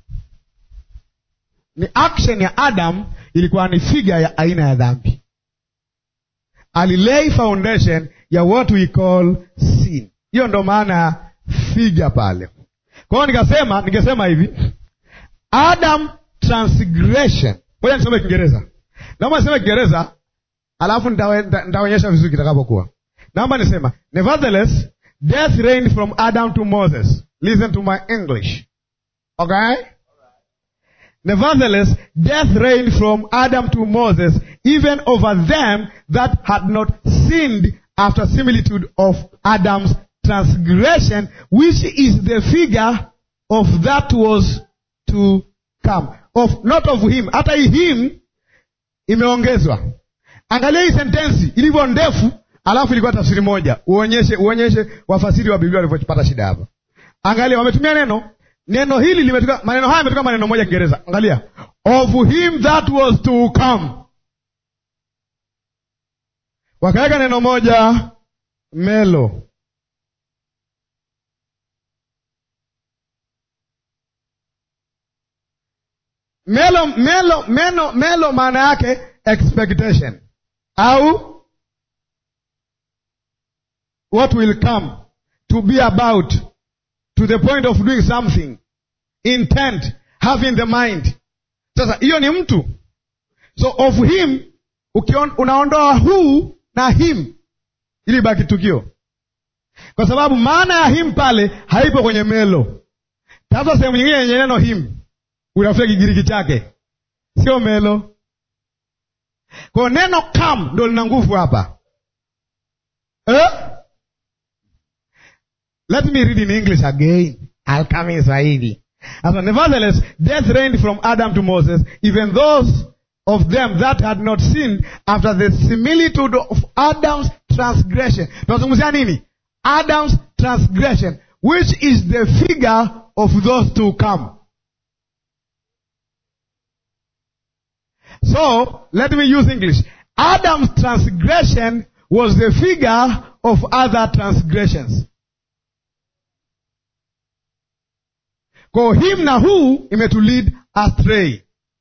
Ni action ya Adam ilikuwa ni figure ya aina ya dhambi. Alilay foundation ya what we call sin. Hiyo ndo maana ya figure pale. Kwa hiyo nikasema, ningesema hivi Adam transgression. Ngoja nisome Kiingereza. Naomba niseme Kiingereza alafu nitaonyesha vizuri kitakapokuwa. Naomba nisema nevertheless death reigned from Adam to Moses. Listen to my English. Okay? Nevertheless death reigned from Adam to Moses even over them that had not sinned after similitude of Adam's transgression which is the figure of that was to come. Of not of him. Hata him imeongezwa. Angalia hii sentensi ilivyo ndefu, alafu ilikuwa tafsiri moja. Uonyeshe uonyeshe wafasiri wa Biblia walivyopata shida hapa. Angalia, wametumia neno neno hili limetoka, maneno haya yametoka maneno moja Kiingereza. Angalia, of him that was to come, wakaweka neno moja melo. Melo, melo, melo, melo maana yake expectation au what will come to be about to the point of doing something intent having the mind. Sasa hiyo ni mtu, so of him ukion, unaondoa who na him ili baki tukio, kwa sababu maana ya him pale haipo kwenye melo. tafuta sehemu nyingine yenye neno him utafute kigiriki chake sio melo kwayo neno kam ndo lina nguvu hapa eh? let me read in english again I'll come in swahili As nevertheless death reigned from adam to moses even those of them that had not sinned after the similitude of adam's transgression tunazungumzia nini adam's transgression which is the figure of those to come So, let me use English. Adam's transgression was the figure of other transgressions. Kwa him na who imetulead astray.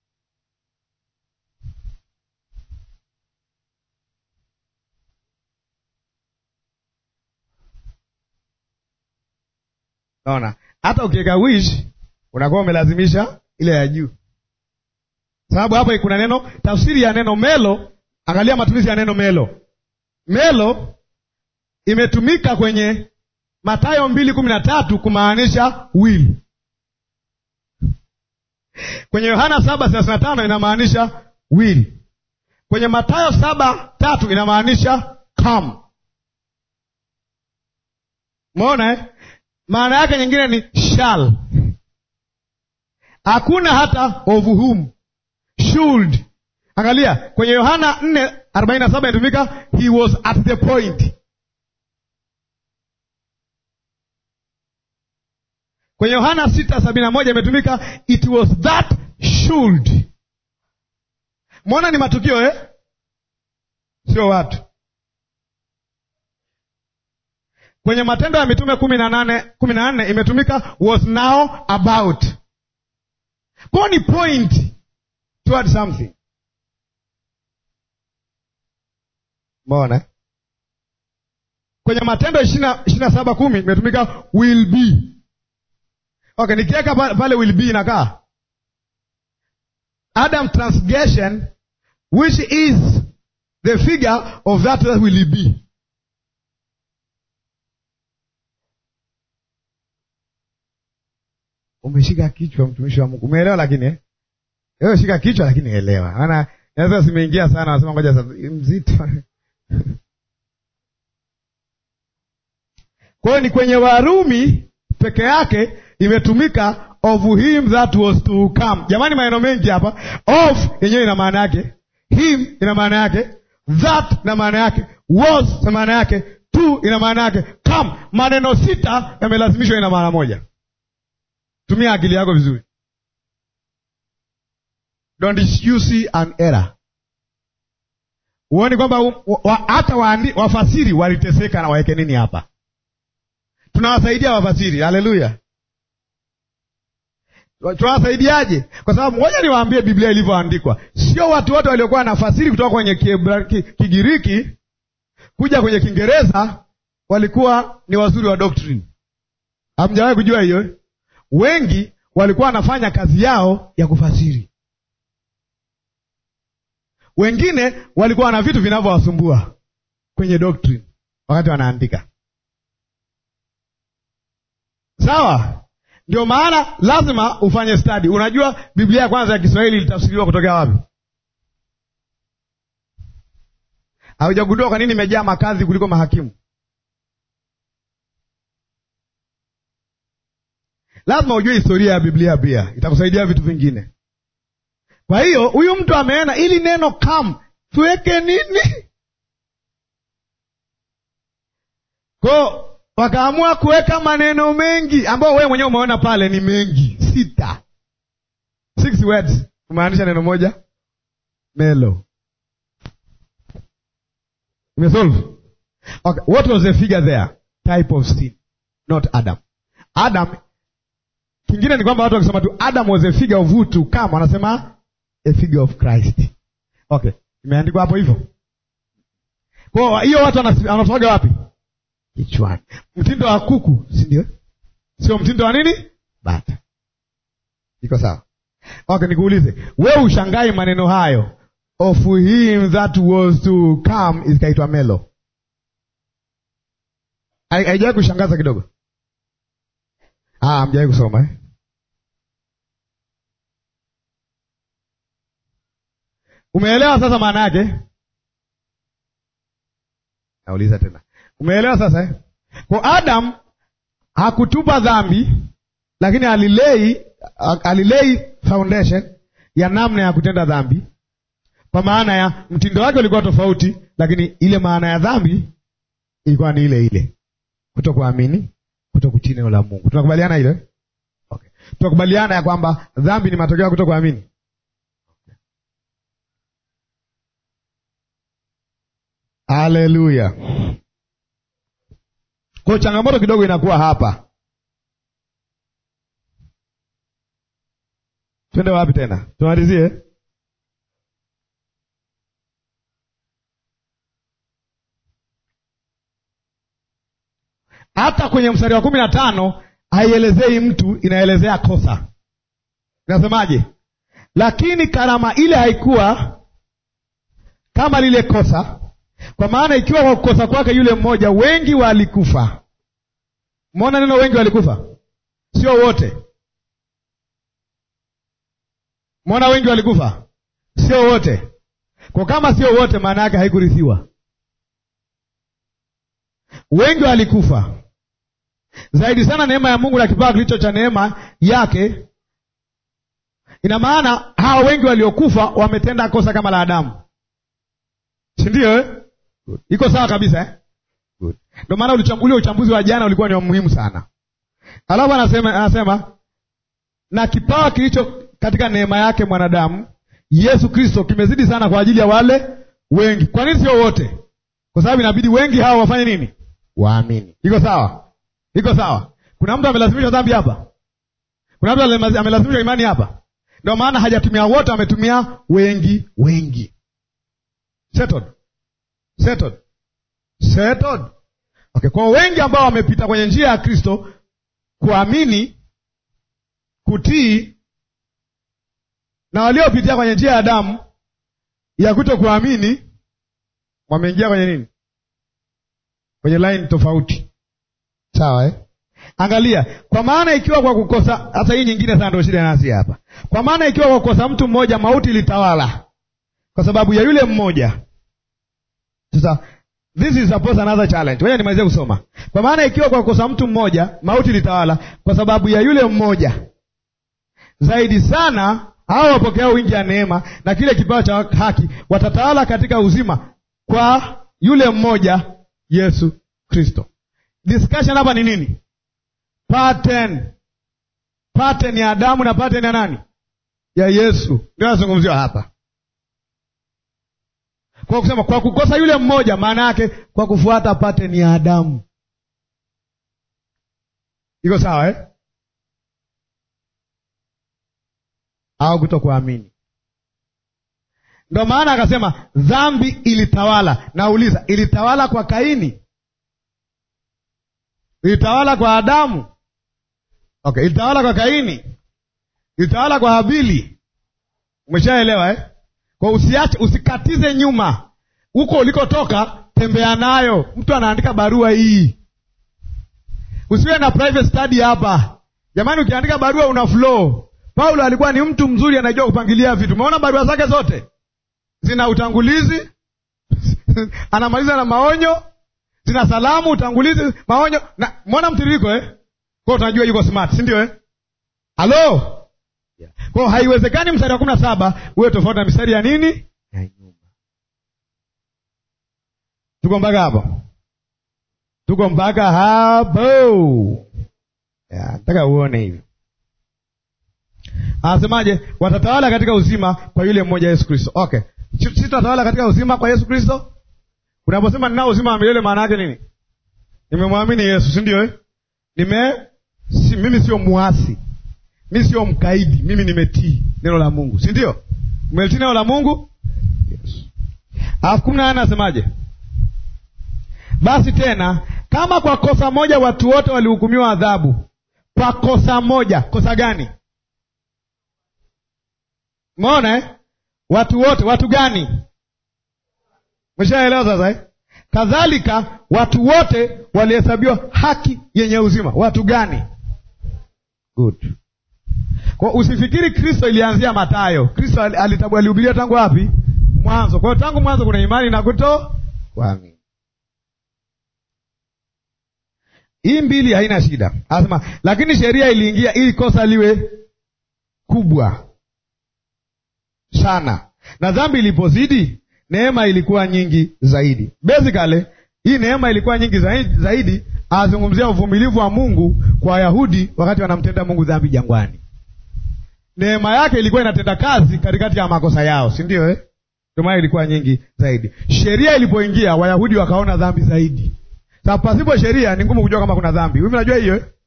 Naona hata ukiweka wish unakuwa umelazimisha ile ya juu sababu hapa kuna neno tafsiri ya neno melo. Angalia matumizi ya neno melo. Melo imetumika kwenye Mathayo mbili kumi na tatu kumaanisha will. Kwenye Yohana saba thelathini na tano inamaanisha will. Kwenye Mathayo saba tatu inamaanisha come. Umeona eh? Maana yake nyingine ni shall. Hakuna hata of whom should. Angalia kwenye Yohana nne arobaini na saba inatumika he was at the point. Kwenye Yohana sita sabini na moja imetumika it was that should. Mwona ni matukio eh? Sio watu. Kwenye Matendo ya Mitume kumi na nane kumi na nne imetumika was now about. Kwa ni point toward something. Mbona kwenye Matendo ishirini na saba kumi imetumika will be. Okay, nikiweka pale will be inakaa Adam transgression which is the figure of that that will be. Umeshika kichwa, mtumishi wa Mungu, umeelewa? Lakini eh? Wewe shika kichwa lakini elewa. Maana naweza simeingia sana nasema ngoja sasa mzito. Kwa hiyo ni kwenye Warumi peke yake imetumika of him that was to come. Jamani maneno mengi hapa. Of yenyewe ina maana yake, him ina maana yake, that ina maana yake, was ina maana yake, to ina maana yake, come. Maneno sita yamelazimishwa ina maana moja. Tumia akili yako vizuri. Don't you see an error? Huoni kwamba hata wa, wafasiri waliteseka na waweke nini hapa? Tunawasaidia wafasiri. Haleluya! Tunawasaidiaje? Kwa sababu ngoja niwaambie Biblia ilivyoandikwa. Sio watu wote waliokuwa nafasiri kutoka kwenye Kigiriki kuja kwenye Kiingereza walikuwa ni wazuri wa doctrine. Hamjawahi kujua hiyo? Wengi walikuwa wanafanya kazi yao ya kufasiri wengine walikuwa na vitu vinavyowasumbua kwenye doctrine wakati wanaandika. Sawa, ndio maana lazima ufanye study. Unajua Biblia ya kwanza ya Kiswahili ilitafsiriwa kutokea wapi? Haujagundua kwa nini imejaa makazi kuliko mahakimu? Lazima ujue historia ya Biblia, pia itakusaidia vitu vingine. Kwa hiyo huyu mtu ameena ili neno come tuweke nini? Kwa wakaamua kuweka maneno mengi ambayo wewe mwenyewe umeona pale ni mengi, sita, six words kumaanisha neno moja melo. Imesolve. Okay, what was the figure there? Type of sin, not Adam. Adam, kingine ni kwamba watu wakisema tu Adam was a figure of who to come, wanasema a figure of Christ. Okay, imeandikwa hapo hivyo. Kwa hiyo watu wanatoga wapi? Kichwani. Mtindo wa kuku, si ndio? Sio mtindo wa nini? Bata. Iko sawa? Okay, nikuulize wewe, ushangai maneno hayo of him that was to come ikaitwa melo, haijawahi kushangaza kidogo? Ah, mjawahi kusoma eh? Umeelewa sasa maana yake? Nauliza tena, umeelewa sasa eh? Kwa Adam hakutupa dhambi, lakini alilei alilei foundation ya namna ya kutenda dhambi, kwa maana ya mtindo wake ulikuwa tofauti, lakini ile maana ya dhambi ilikuwa ni ile ile, kutokuamini, kutokutii neno la Mungu. Tunakubaliana ile? Okay. Tunakubaliana ya kwamba dhambi ni matokeo ya kutokuamini. Haleluya! Kwa changamoto kidogo inakuwa hapa. Twende wapi tena? Tumalizie. Hata kwenye mstari wa kumi na tano haielezei mtu, inaelezea kosa. Inasemaje? Lakini karama ile haikuwa kama lile kosa, kwa maana ikiwa kwa kukosa kwake yule mmoja wengi walikufa. Mwona neno wengi walikufa, sio wote. Mwona wengi walikufa, sio wote. Kwa kama sio wote, maana yake haikurithiwa. Wengi walikufa zaidi sana neema ya Mungu na kipawa kilicho cha neema yake. Ina maana hawa wengi waliokufa wametenda kosa kama la Adamu, si ndio eh? Iko sawa kabisa eh? Good. Ndio maana ulichambulia uchambuzi wa jana ulikuwa ni muhimu sana. Alafu anasema anasema na kipawa kilicho katika neema yake mwanadamu Yesu Kristo kimezidi sana kwa ajili ya wale wengi. Kwa nini sio wote? Kwa sababu inabidi wengi hao wafanye nini? Waamini. Iko sawa? Iko sawa? Kuna mtu amelazimishwa dhambi hapa? Kuna mtu amelazimishwa imani hapa? Ndio maana hajatumia wote, ametumia wengi wengi. Settled. Settled. Settled. Okay, kwa wengi ambao wamepita kwenye njia ya Kristo kuamini, kutii na waliopitia kwenye njia ya Adamu ya kuto kuamini wameingia kwenye nini? Kwenye line tofauti. Sawa eh? Angalia, kwa maana ikiwa kwa kukosa, hata hii nyingine sana ndio shida nasi hapa. Kwa maana ikiwa kwa kukosa mtu mmoja mauti ilitawala kwa sababu ya yule mmoja. Sasa this is suppose another challenge. Ngoja nimalizie kusoma. Kwa maana ikiwa kwa kukosa mtu mmoja mauti ilitawala kwa sababu ya yule mmoja, zaidi sana hao wapokea wingi ya neema na kile kipawa cha haki watatawala katika uzima kwa yule mmoja Yesu Kristo. Discussion hapa ni nini? Pattern. Pattern ya Adamu na pattern ya nani? Ya Yesu. Ndio nazungumziwa hapa. Kwa kusema kwa kukosa yule mmoja, maana yake kwa kufuata pattern ya Adamu. Iko sawa eh? Au kutokuamini. Ndio maana akasema dhambi ilitawala. Nauliza, ilitawala kwa Kaini? Ilitawala kwa Adamu? Okay, ilitawala kwa Kaini? Ilitawala kwa Habili? Umeshaelewa eh? Kwa usiache, usikatize nyuma huko ulikotoka, tembea nayo. Mtu anaandika barua hii, usiwe na private study hapa jamani. Ukiandika barua una flow. Paulo alikuwa ni mtu mzuri, anajua kupangilia vitu. Umeona barua zake zote zina utangulizi anamaliza na maonyo, zina salamu, utangulizi, maonyo na mwona mtiririko eh? Kwa tunajua yuko smart, si ndio eh? Halo yeah. Kwa haiwezekani mstari wa kumi na saba uwe tofauti na mistari ya nini ya nyuma. Tuko mpaka hapo, tuko mpaka hapo. Nataka uone hivi anasemaje? Watatawala katika uzima kwa yule mmoja Yesu Kristo. Okay, sisi tutatawala katika uzima kwa Yesu Kristo. Unaposema ninao uzima wa milele, maana yake nini? Nimemwamini Yesu, si ndio eh? Nime si, mimi sio muasi, mimi sio mkaidi, mimi nimetii neno la Mungu, si ndio? Umetii neno la Mungu yes. Alafu kumi na nane anasemaje? Basi tena kama kwa kosa moja watu wote walihukumiwa adhabu, kwa kosa moja. Kosa gani? Umeona eh? Watu wote, watu gani? Umeshaelewa sasa eh? Kadhalika watu wote walihesabiwa haki yenye uzima. Watu gani? Good. Kwa usifikiri Kristo ilianzia Mathayo. Kristo alihubiria tangu wapi? mwanzo. Kwa hiyo tangu mwanzo kuna imani na kuto kuamini. Hii mbili haina shida, anasema lakini sheria iliingia ili kosa liwe kubwa sana, na dhambi ilipozidi neema ilikuwa nyingi zaidi. Basically hii neema ilikuwa nyingi zaidi, zaidi azungumzia uvumilivu wa Mungu kwa Wayahudi wakati wanamtenda Mungu dhambi jangwani. Neema yake ilikuwa inatenda kazi katikati ya makosa yao, si ndio eh? Ndio maana ilikuwa nyingi zaidi. Sheria ilipoingia Wayahudi wakaona dhambi zaidi. Sasa pasipo sheria ni ngumu kujua kama kuna dhambi. Hivi unajua hiyo eh?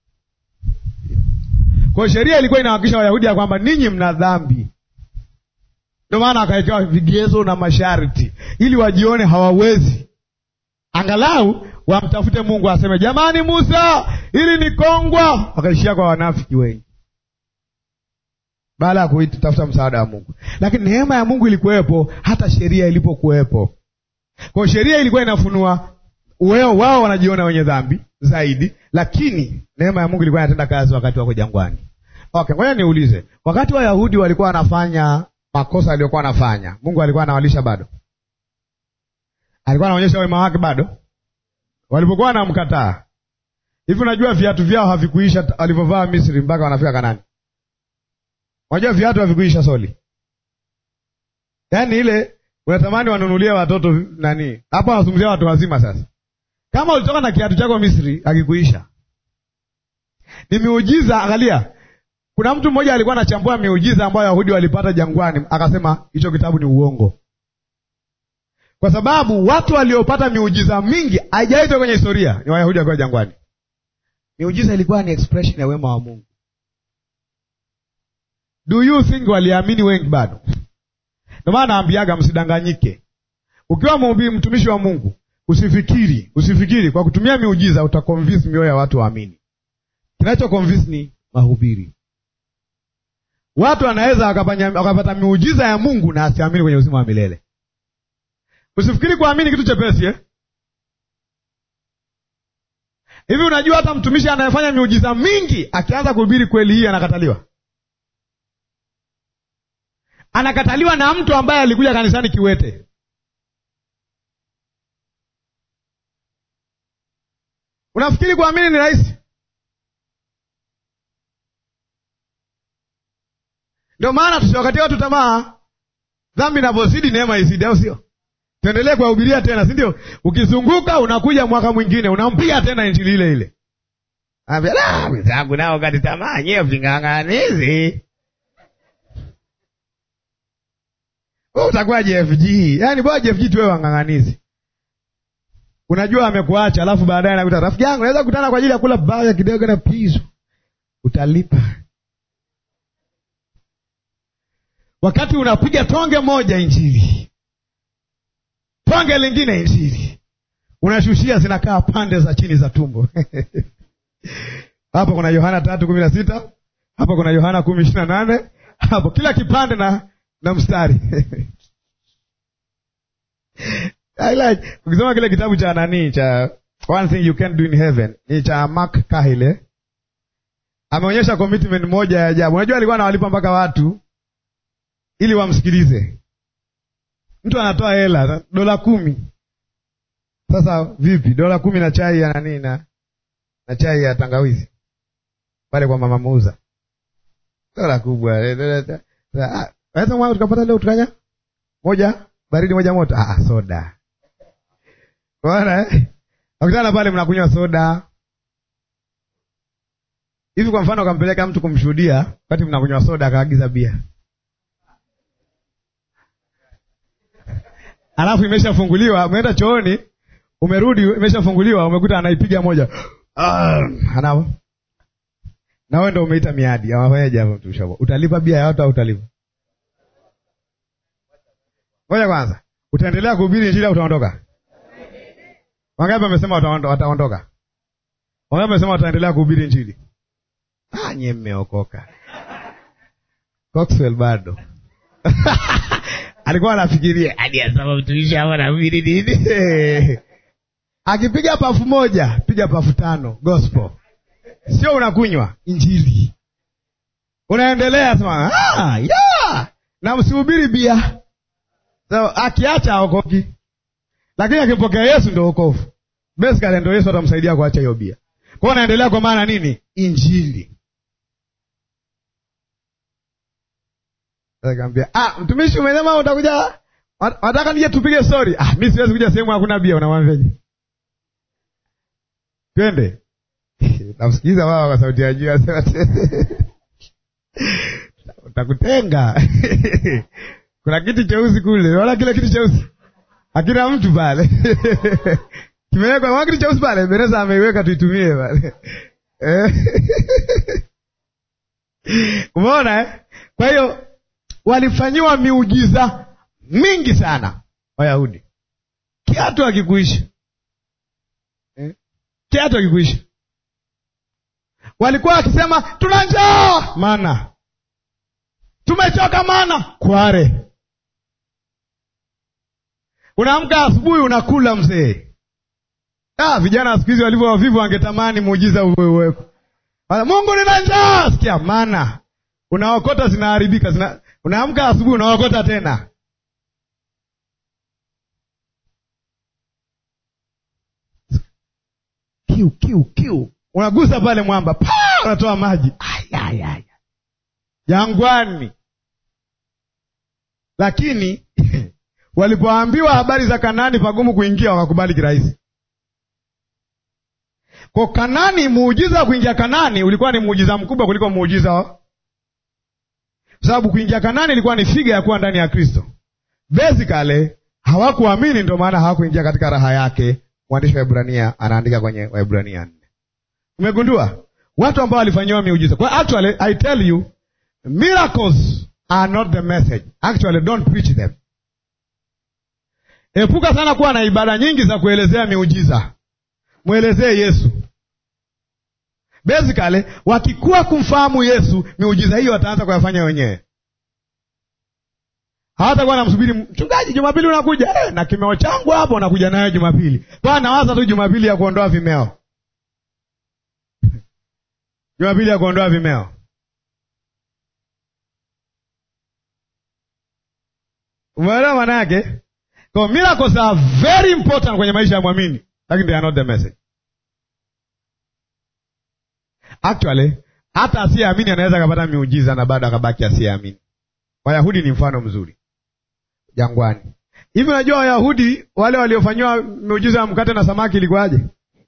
Kwa hiyo sheria ilikuwa inahakikisha Wayahudi ya kwamba ninyi mna dhambi. Ndio maana akawekewa vigezo na masharti ili wajione hawawezi, angalau wamtafute Mungu aseme, jamani, Musa, ili ni kongwa. Wakaishia kwa wanafiki wengi baada ya kuitafuta msaada wa Mungu. Lakini neema ya Mungu ilikuwepo hata sheria ilipokuwepo. Kwa hiyo sheria ilikuwa inafunua wao, wao wanajiona wenye dhambi zaidi, lakini neema ya Mungu ilikuwa inatenda kazi wakati wako jangwani. Okay, ngoja niulize, wakati Wayahudi walikuwa wanafanya makosa aliyokuwa anafanya, Mungu alikuwa anawalisha bado? Alikuwa anaonyesha wema wake bado? Walipokuwa wanamkataa hivi, unajua viatu vyao havikuisha walivyovaa Misri mpaka wanafika Kanani. Unajua viatu havikuisha soli, yaani ile unatamani wanunulie watoto nani. Hapo wanazungumzia watu wazima. Sasa kama ulitoka na kiatu chako Misri akikuisha, ni miujiza. Angalia, kuna mtu mmoja alikuwa anachambua miujiza ambayo Wayahudi walipata jangwani, akasema hicho kitabu ni uongo, kwa sababu watu waliopata miujiza mingi haijaitwa kwenye historia ni Wayahudi wakiwa jangwani. Miujiza ilikuwa ni expression ya wema wa Mungu. Do you think waliamini wengi bado? Ndio maana naambiaga msidanganyike. Ukiwa mhubiri, mtumishi wa Mungu, usifikiri usifikiri kwa kutumia miujiza utaconvince mioyo ya watu waamini. Kinacho convince ni mahubiri. Watu wanaweza wakapata miujiza ya Mungu na asiamini kwenye uzima wa milele. Usifikiri kuamini kitu chepesi eh? Hivi unajua hata mtumishi anayefanya miujiza mingi akianza kuhubiri kweli hii anakataliwa anakataliwa na mtu ambaye alikuja kanisani kiwete. Unafikiri kuamini ni rahisi? Ndio maana tusiwakatia watu tamaa. Dhambi inavyozidi neema izidi, au sio? Tuendelee kuwahubiria tena, si ndio? Ukizunguka unakuja mwaka mwingine unampiga tena injili ile ile, wenzangu nao kati tamaa, nyewe ving'ang'anizi utakuwa JFG. Yaani bora JFG tuwe wang'ang'anizi. Unajua amekuacha, alafu baadaye nakuta rafiki yangu naweza kukutana kwa ajili ya kula baya kidogo na pizo. Utalipa. Wakati unapiga tonge moja injili. Tonge lingine injili. Unashushia zinakaa pande za chini za tumbo. Hapo kuna Yohana tatu kumi na sita. Hapo kuna Yohana kumi ishirini na nane. Hapo kila kipande na na mstari I like ukisoma kile kitabu cha nani cha one thing you can do in heaven ni cha Mark Kahile, ameonyesha commitment moja ya ajabu. Unajua alikuwa anawalipa mpaka watu ili wamsikilize. Mtu anatoa hela dola kumi. Sasa vipi, dola kumi na chai ya nani na na chai ya tangawizi pale kwa mama muuza, dola kubwa Naweza tukapata leo tukanya moja baridi moja moto. Ah, soda bwana eh? Akutana pale mnakunywa soda hivi. Kwa mfano, ukampeleka mtu kumshuhudia wakati mnakunywa soda, akaagiza bia, alafu imeshafunguliwa, umeenda chooni, umerudi, imeshafunguliwa, umekuta anaipiga moja ah, anao na wewe ndio umeita miadi, awafanyaje hapo? Mtu utalipa bia ya watu au utalipa Ngoja kwanza, utaendelea kuhubiri injili au utaondoka? Wangapi wamesema wataondoka? Wangapi wamesema wataendelea kuhubiri injili? Ah, nyie mmeokoka. Coxwell bado alikuwa anafikiria hadi asema mtumishi hapa nahubiri nini? Akipiga pafu moja, piga pafu tano, gospel. Sio unakunywa injili, unaendelea sema ah, yeah. na msihubiri bia so akiacha aokoki, lakini akimpokea Yesu ndo wokovu. Basically ndo Yesu atamsaidia kuacha hiyo bia. Kwa hiyo naendelea kwa maana nini? Injili. Akamwambia, ah, mtumishi umesema utakuja wataka nije tupige story. Ah, mimi siwezi kuja sehemu hakuna bia, unamwambiaje? Twende. Namsikiliza baba kwa sauti ya juu asema utakutenga. Kuna kiti cheusi kule, wala kile kiti cheusi hakina mtu pale kimewekwa wa kiti cheusi pale, Beneza ameiweka tuitumie pale umeona eh? Kwa hiyo walifanyiwa miujiza mingi sana Wayahudi, kiatu akikuisha eh? kiatu akikuisha walikuwa wakisema tuna njaa, mana tumechoka, mana kware. Unaamka asubuhi unakula mzee. Ah, vijana siku hizi walivyo wavivu wangetamani muujiza uweko. Mungu nina njaa, sikia mana unaokota zinaharibika, zina... unaamka asubuhi unaokota tena. Kiu kiu kiu unagusa pale mwamba pa unatoa maji ayayaya jangwani. Lakini walipoambiwa habari za Kanani pagumu kuingia, wakakubali kirahisi. Kwa Kanani, muujiza wa kuingia Kanani ulikuwa ni muujiza mkubwa kuliko muujiza wa kwa sababu kuingia Kanani ilikuwa ni figa ya kuwa ndani ya Kristo. Basically hawakuamini, ndio maana hawakuingia katika raha yake. Mwandishi wa Ibrania anaandika kwenye Waibrania nne. Umegundua watu ambao walifanyiwa miujiza. Kwa actually I tell you miracles are not the message. Actually don't preach them. Epuka sana kuwa na ibada nyingi za kuelezea miujiza. Mwelezee Yesu. Basically wakikuwa kumfahamu Yesu, miujiza hiyo wataanza kuyafanya wenyewe. Hawatakuwa namsubiri mchungaji, Jumapili unakuja eh, na kimeo changu hapo, unakuja nayo Jumapili. Kwa nawaza tu Jumapili ya kuondoa vimeo Jumapili ya kuondoa vimeo. Umeelewa maana yake? Kwa miracles are very important kwenye maisha ya mwamini, lakini they are not the message. Actually, hata asiyeamini anaweza akapata miujiza na bado akabaki asiyeamini. Wayahudi ni mfano mzuri jangwani. Hivi unajua Wayahudi wale waliofanyiwa miujiza ya mkate na samaki ilikuwaje?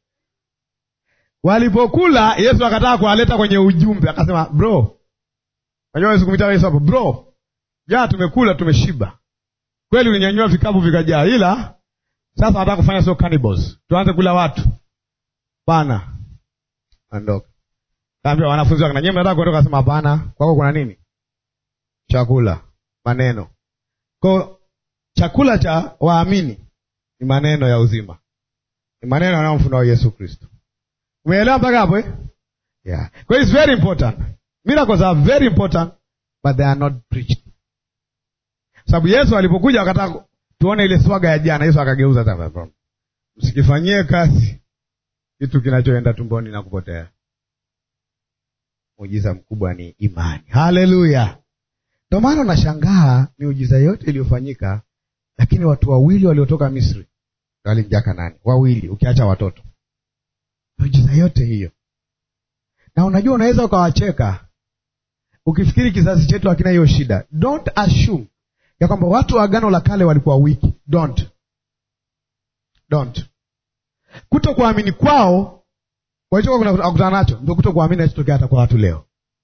Walipokula Yesu akataka kuwaleta kwenye ujumbe, akasema bro, unajua Yesu kumwita Yesu hapo, bro, jaa tumekula tumeshiba kweli, ulinyanyua vikapu vikajaa, ila sasa nataka kufanya sio cannibals, tuanze kula watu bana. Ondoka. Kaambia wanafunzi wake, na nyinyi mnataka kuondoka? Akasema hapana, kwako kuna nini? Chakula, maneno. Kwa chakula cha waamini ni maneno ya uzima, ni maneno yanayomfunua Yesu Kristo. Umeelewa mpaka hapo eh? Yeah. Kwa hiyo it's very important. Miracles are very important but they are not preached. Sababu Yesu alipokuja akataka tuone ile swaga ya jana, Yesu akageuza hata. Msikifanyie kazi kitu kinachoenda tumboni na kupotea. Muujiza mkubwa ni imani. Haleluya. Ndio maana unashangaa miujiza yote iliyofanyika, lakini watu wawili waliotoka Misri walimjaa Kanani, wawili ukiacha watoto miujiza yote hiyo. Na unajua unaweza ukawacheka ukifikiri kizazi chetu hakina hiyo shida. Don't assume ya kwamba watu wa Agano la Kale walikuwa wiki. Don't, don't. Kuto kuamini kwao walichokuwa kutana nacho ndio kuto kuamini nachotokea hata kwa watu leo.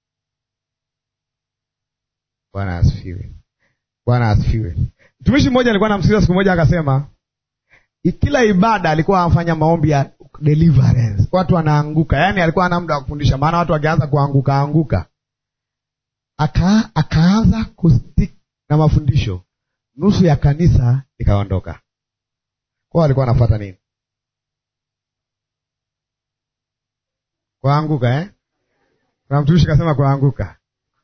Bwana asifiwe, Bwana asifiwe. Mtumishi mmoja alikuwa namsikiza siku moja, akasema kila ibada alikuwa anafanya maombi ya deliverance, watu wanaanguka. Yaani alikuwa ana muda wa kufundisha, maana watu wakianza kuanguka anguka, aka akaanza kustik na mafundisho, nusu ya kanisa ikaondoka. Kwao alikuwa anafuata nini? Kuanguka eh? Kuna mtumishi kasema kuanguka,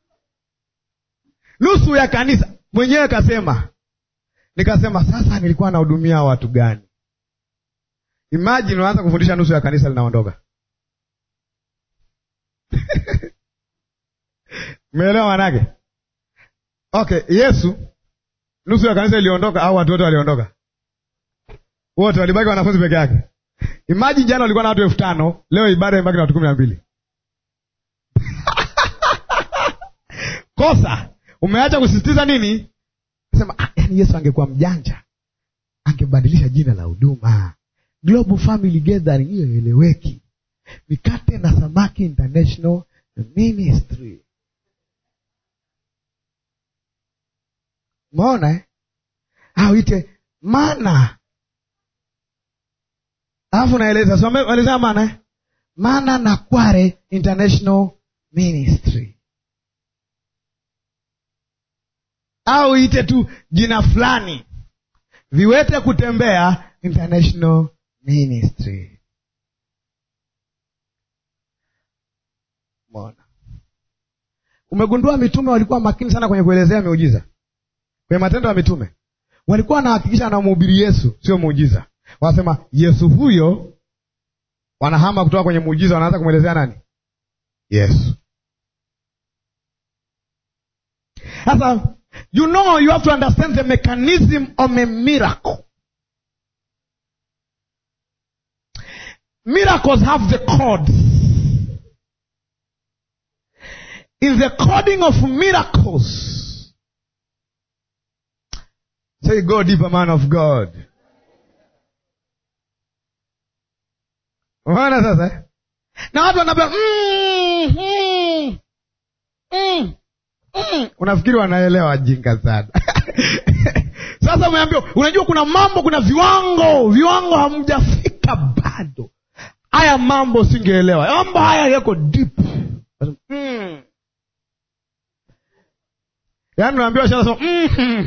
nusu ya kanisa. Mwenyewe kasema, nikasema sasa, nilikuwa nahudumia watu gani? Imagine unaanza kufundisha nusu ya kanisa linaondoka. Umeelewa manake? Okay, Yesu nusu ya kanisa iliondoka au watu wote waliondoka? Wote walibaki wanafunzi peke yake. Imagine jana walikuwa na watu elfu tano leo ibada imebaki na watu kumi na mbili. Kosa umeacha kusisitiza nini? Sema ah, yani Yesu angekuwa mjanja angebadilisha jina la huduma Global Family Gathering, hiyo ieleweki. Mikate na Samaki International Ministry. Umeona eh? au ite mana, alafu naeleza so, eleza mana eh? Mana na Kware International Ministry, au ite tu jina fulani, viwete kutembea International Ministry. Umeona, umegundua mitume walikuwa makini sana kwenye kuelezea miujiza kwenye Matendo ya Mitume walikuwa wanahakikisha anamhubiri Yesu, sio muujiza. Wanasema Yesu huyo, wanahama kutoka kwenye muujiza, wanaanza kumwelezea nani? Yesu. Sasa you know you have to understand the mechanism of a miracle. Miracles have the codes. In the coding of miracles Say, go deeper, man of God. Unaona sasa, na watu wanabia mm, mm, mm, mm. Unafikiri wanaelewa? Jinga sana. Sasa umeambiwa, unajua kuna mambo, kuna viwango, viwango hamjafika bado. Haya mambo singeelewa, mambo haya yako deep mm. Yaani unaambiwa sasa mm.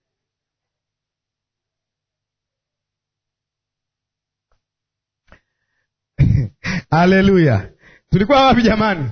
Haleluya! tulikuwa wapi jamani?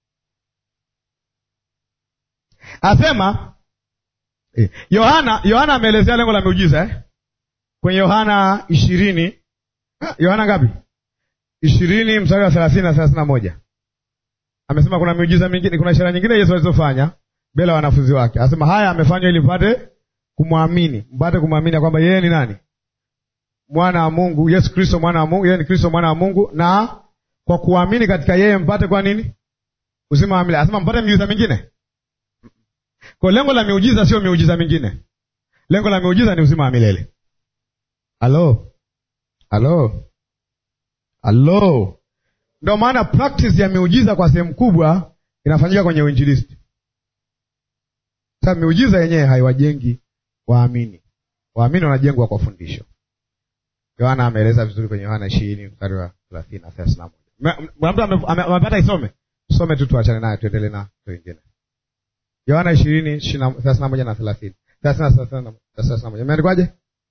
Asema Yohana, Yohana ameelezea lengo la miujiza eh? kwenye Yohana ishirini, Yohana ngapi? ishirini mstari wa thelathini na thelathini na moja amesema kuna miujiza mingine, kuna ishara nyingine Yesu alizofanya mbele ya wanafunzi wake. Anasema haya amefanywa ili mpate kumwamini, mpate kumwamini kwamba yeye ni nani? Mwana wa Mungu, Yesu Kristo mwana wa Mungu, yeye ni Kristo mwana wa Mungu, na kwa kuamini katika yeye mpate kwa nini? Uzima wa milele. Anasema mpate miujiza mingine. Kwa lengo la miujiza sio miujiza mingine, lengo la miujiza ni uzima wa milele. Halo, halo, halo. Ndio maana practice ya miujiza kwa sehemu kubwa inafanyika kwenye uinjilisti. Sasa miujiza yenyewe haiwajengi waamini, waamini wanajengwa kwa fundisho. Yohana ameeleza vizuri kwenye Yohana ishirini mstari wa thelathini na thelathini na moja. Mtu amepata isome, some tu tuachane nayo, tuendelee na wengine. Yohana ishirini thelathini na moja na thelathini thelathini na moja imeandikwaje?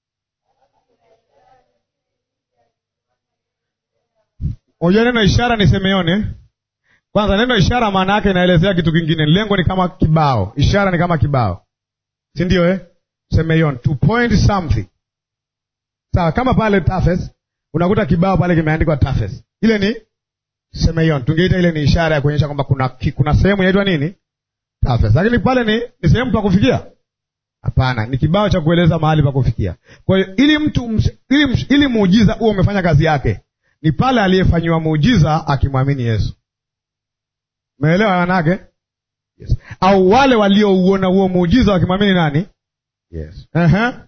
Unajua neno ishara ni Simeoni eh? Kwanza neno ishara maana yake inaelezea kitu kingine. Lengo ni kama kibao, ishara ni kama kibao, si ndio eh? Simeoni to point something Sawa, kama pale Tafes unakuta kibao pale kimeandikwa Tafes, ile ni Semeion, tungeita ile ni ishara ya kuonyesha kwamba kuna, kuna sehemu inaitwa nini Tafes, lakini pale ni, ni sehemu pa kufikia? Hapana, ni kibao cha kueleza mahali pa kufikia. Kwa hiyo ili mtu ili, ili muujiza huo umefanya kazi yake, ni pale aliyefanyiwa muujiza akimwamini Yesu. Umeelewa manake? Yes. Au wale waliouona huo muujiza wakimwamini nani? Yes. uh-huh.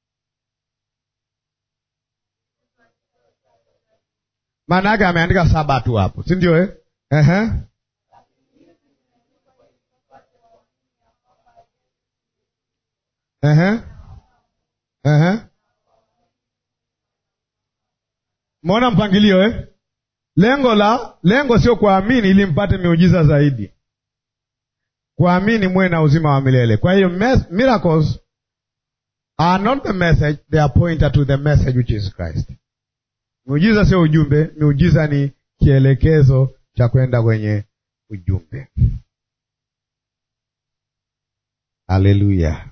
Maana yake ameandika saba tu hapo, si ndio eh? Ehe. Ehe. Ehe. Mwona mpangilio eh? Lengo la lengo sio kuamini ili mpate miujiza zaidi, kuamini muwe na uzima wa milele. Kwa hiyo miracles are not the message, they are pointer to the message which is Christ. Miujiza sio ujumbe, miujiza ni kielekezo cha kwenda kwenye ujumbe. Haleluya!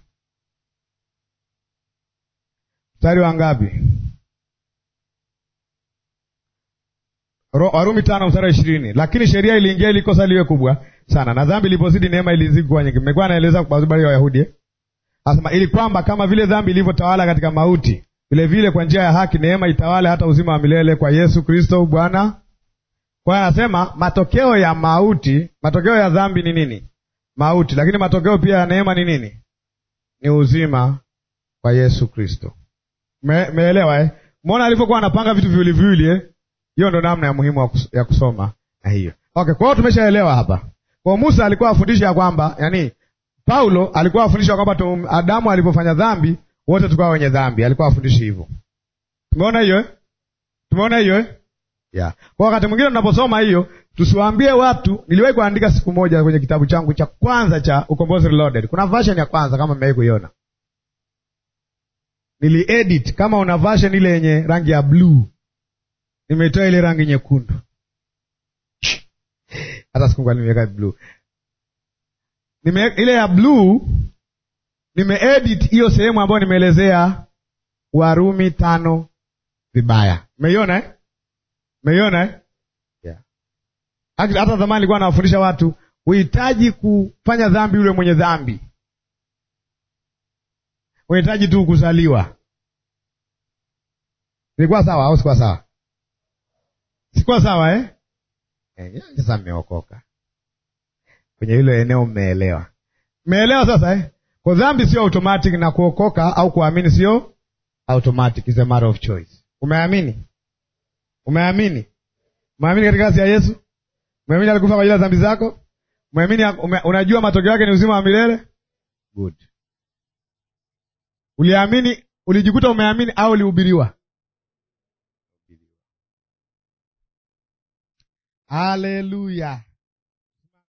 mstari wa ngapi? Warumi tano mstari wa ishirini. Lakini sheria iliingia ili kosa liwe kubwa sana, na dhambi ilipozidi neema ilizidi kuwa nyingi. Mmekuwa naeleza kwa habari ya Wayahudi eh? Anasema ili kwamba kama vile dhambi ilivyotawala katika mauti, vile vile kwa njia ya haki neema itawale hata uzima wa milele kwa Yesu Kristo Bwana. Kwa hiyo anasema matokeo ya mauti, matokeo ya dhambi ni nini? Mauti. Lakini matokeo pia ya neema ni nini? Ni uzima kwa Yesu Kristo. Me, meelewa eh? Mwona alivyokuwa anapanga vitu viwili viwili eh? Hiyo ndo namna ya muhimu ya kusoma na hiyo. Okay, kwa hiyo tumeshaelewa hapa. Kwa Musa alikuwa afundisha ya kwamba, yani Paulo alikuwa afundisha kwamba Adamu alipofanya dhambi wote tukawa wenye dhambi. Alikuwa afundishi hivyo. Tumeona hiyo eh? Tumeona hiyo eh? Yeah. Kwa wakati mwingine tunaposoma hiyo, tusiwaambie watu. Niliwahi kuandika siku moja kwenye kitabu changu cha kwanza cha Ukombozi Reloaded. Kuna version ya kwanza kama mmewahi kuiona. Niliedit kama una version ile yenye rangi ya bluu. Nimetoa ile rangi nyekundu. Hata siku ngani nimeweka bluu. Nime ile ya bluu nimeedit hiyo sehemu ambayo nimeelezea Warumi tano vibaya. Umeiona eh? Umeiona eh? Yeah. Hata zamani nilikuwa nawafundisha watu uhitaji kufanya dhambi yule mwenye dhambi. Unahitaji tu kuzaliwa. Nilikuwa sawa au sikuwa sawa? Sikuwa sawa eh? Eh, sasa mmeokoka. Kwenye hilo eneo mmeelewa. Mmeelewa sasa eh? Kwa dhambi sio automatic na kuokoka au kuamini sio automatic, is a matter of choice. Umeamini? Umeamini? Umeamini katika kazi ya Yesu? Umeamini alikufa kwa ajili ya dhambi zako? Umeamini ume, unajua matokeo yake ni uzima wa milele? Good. Uliamini, ulijikuta umeamini au ulihubiriwa? Haleluya.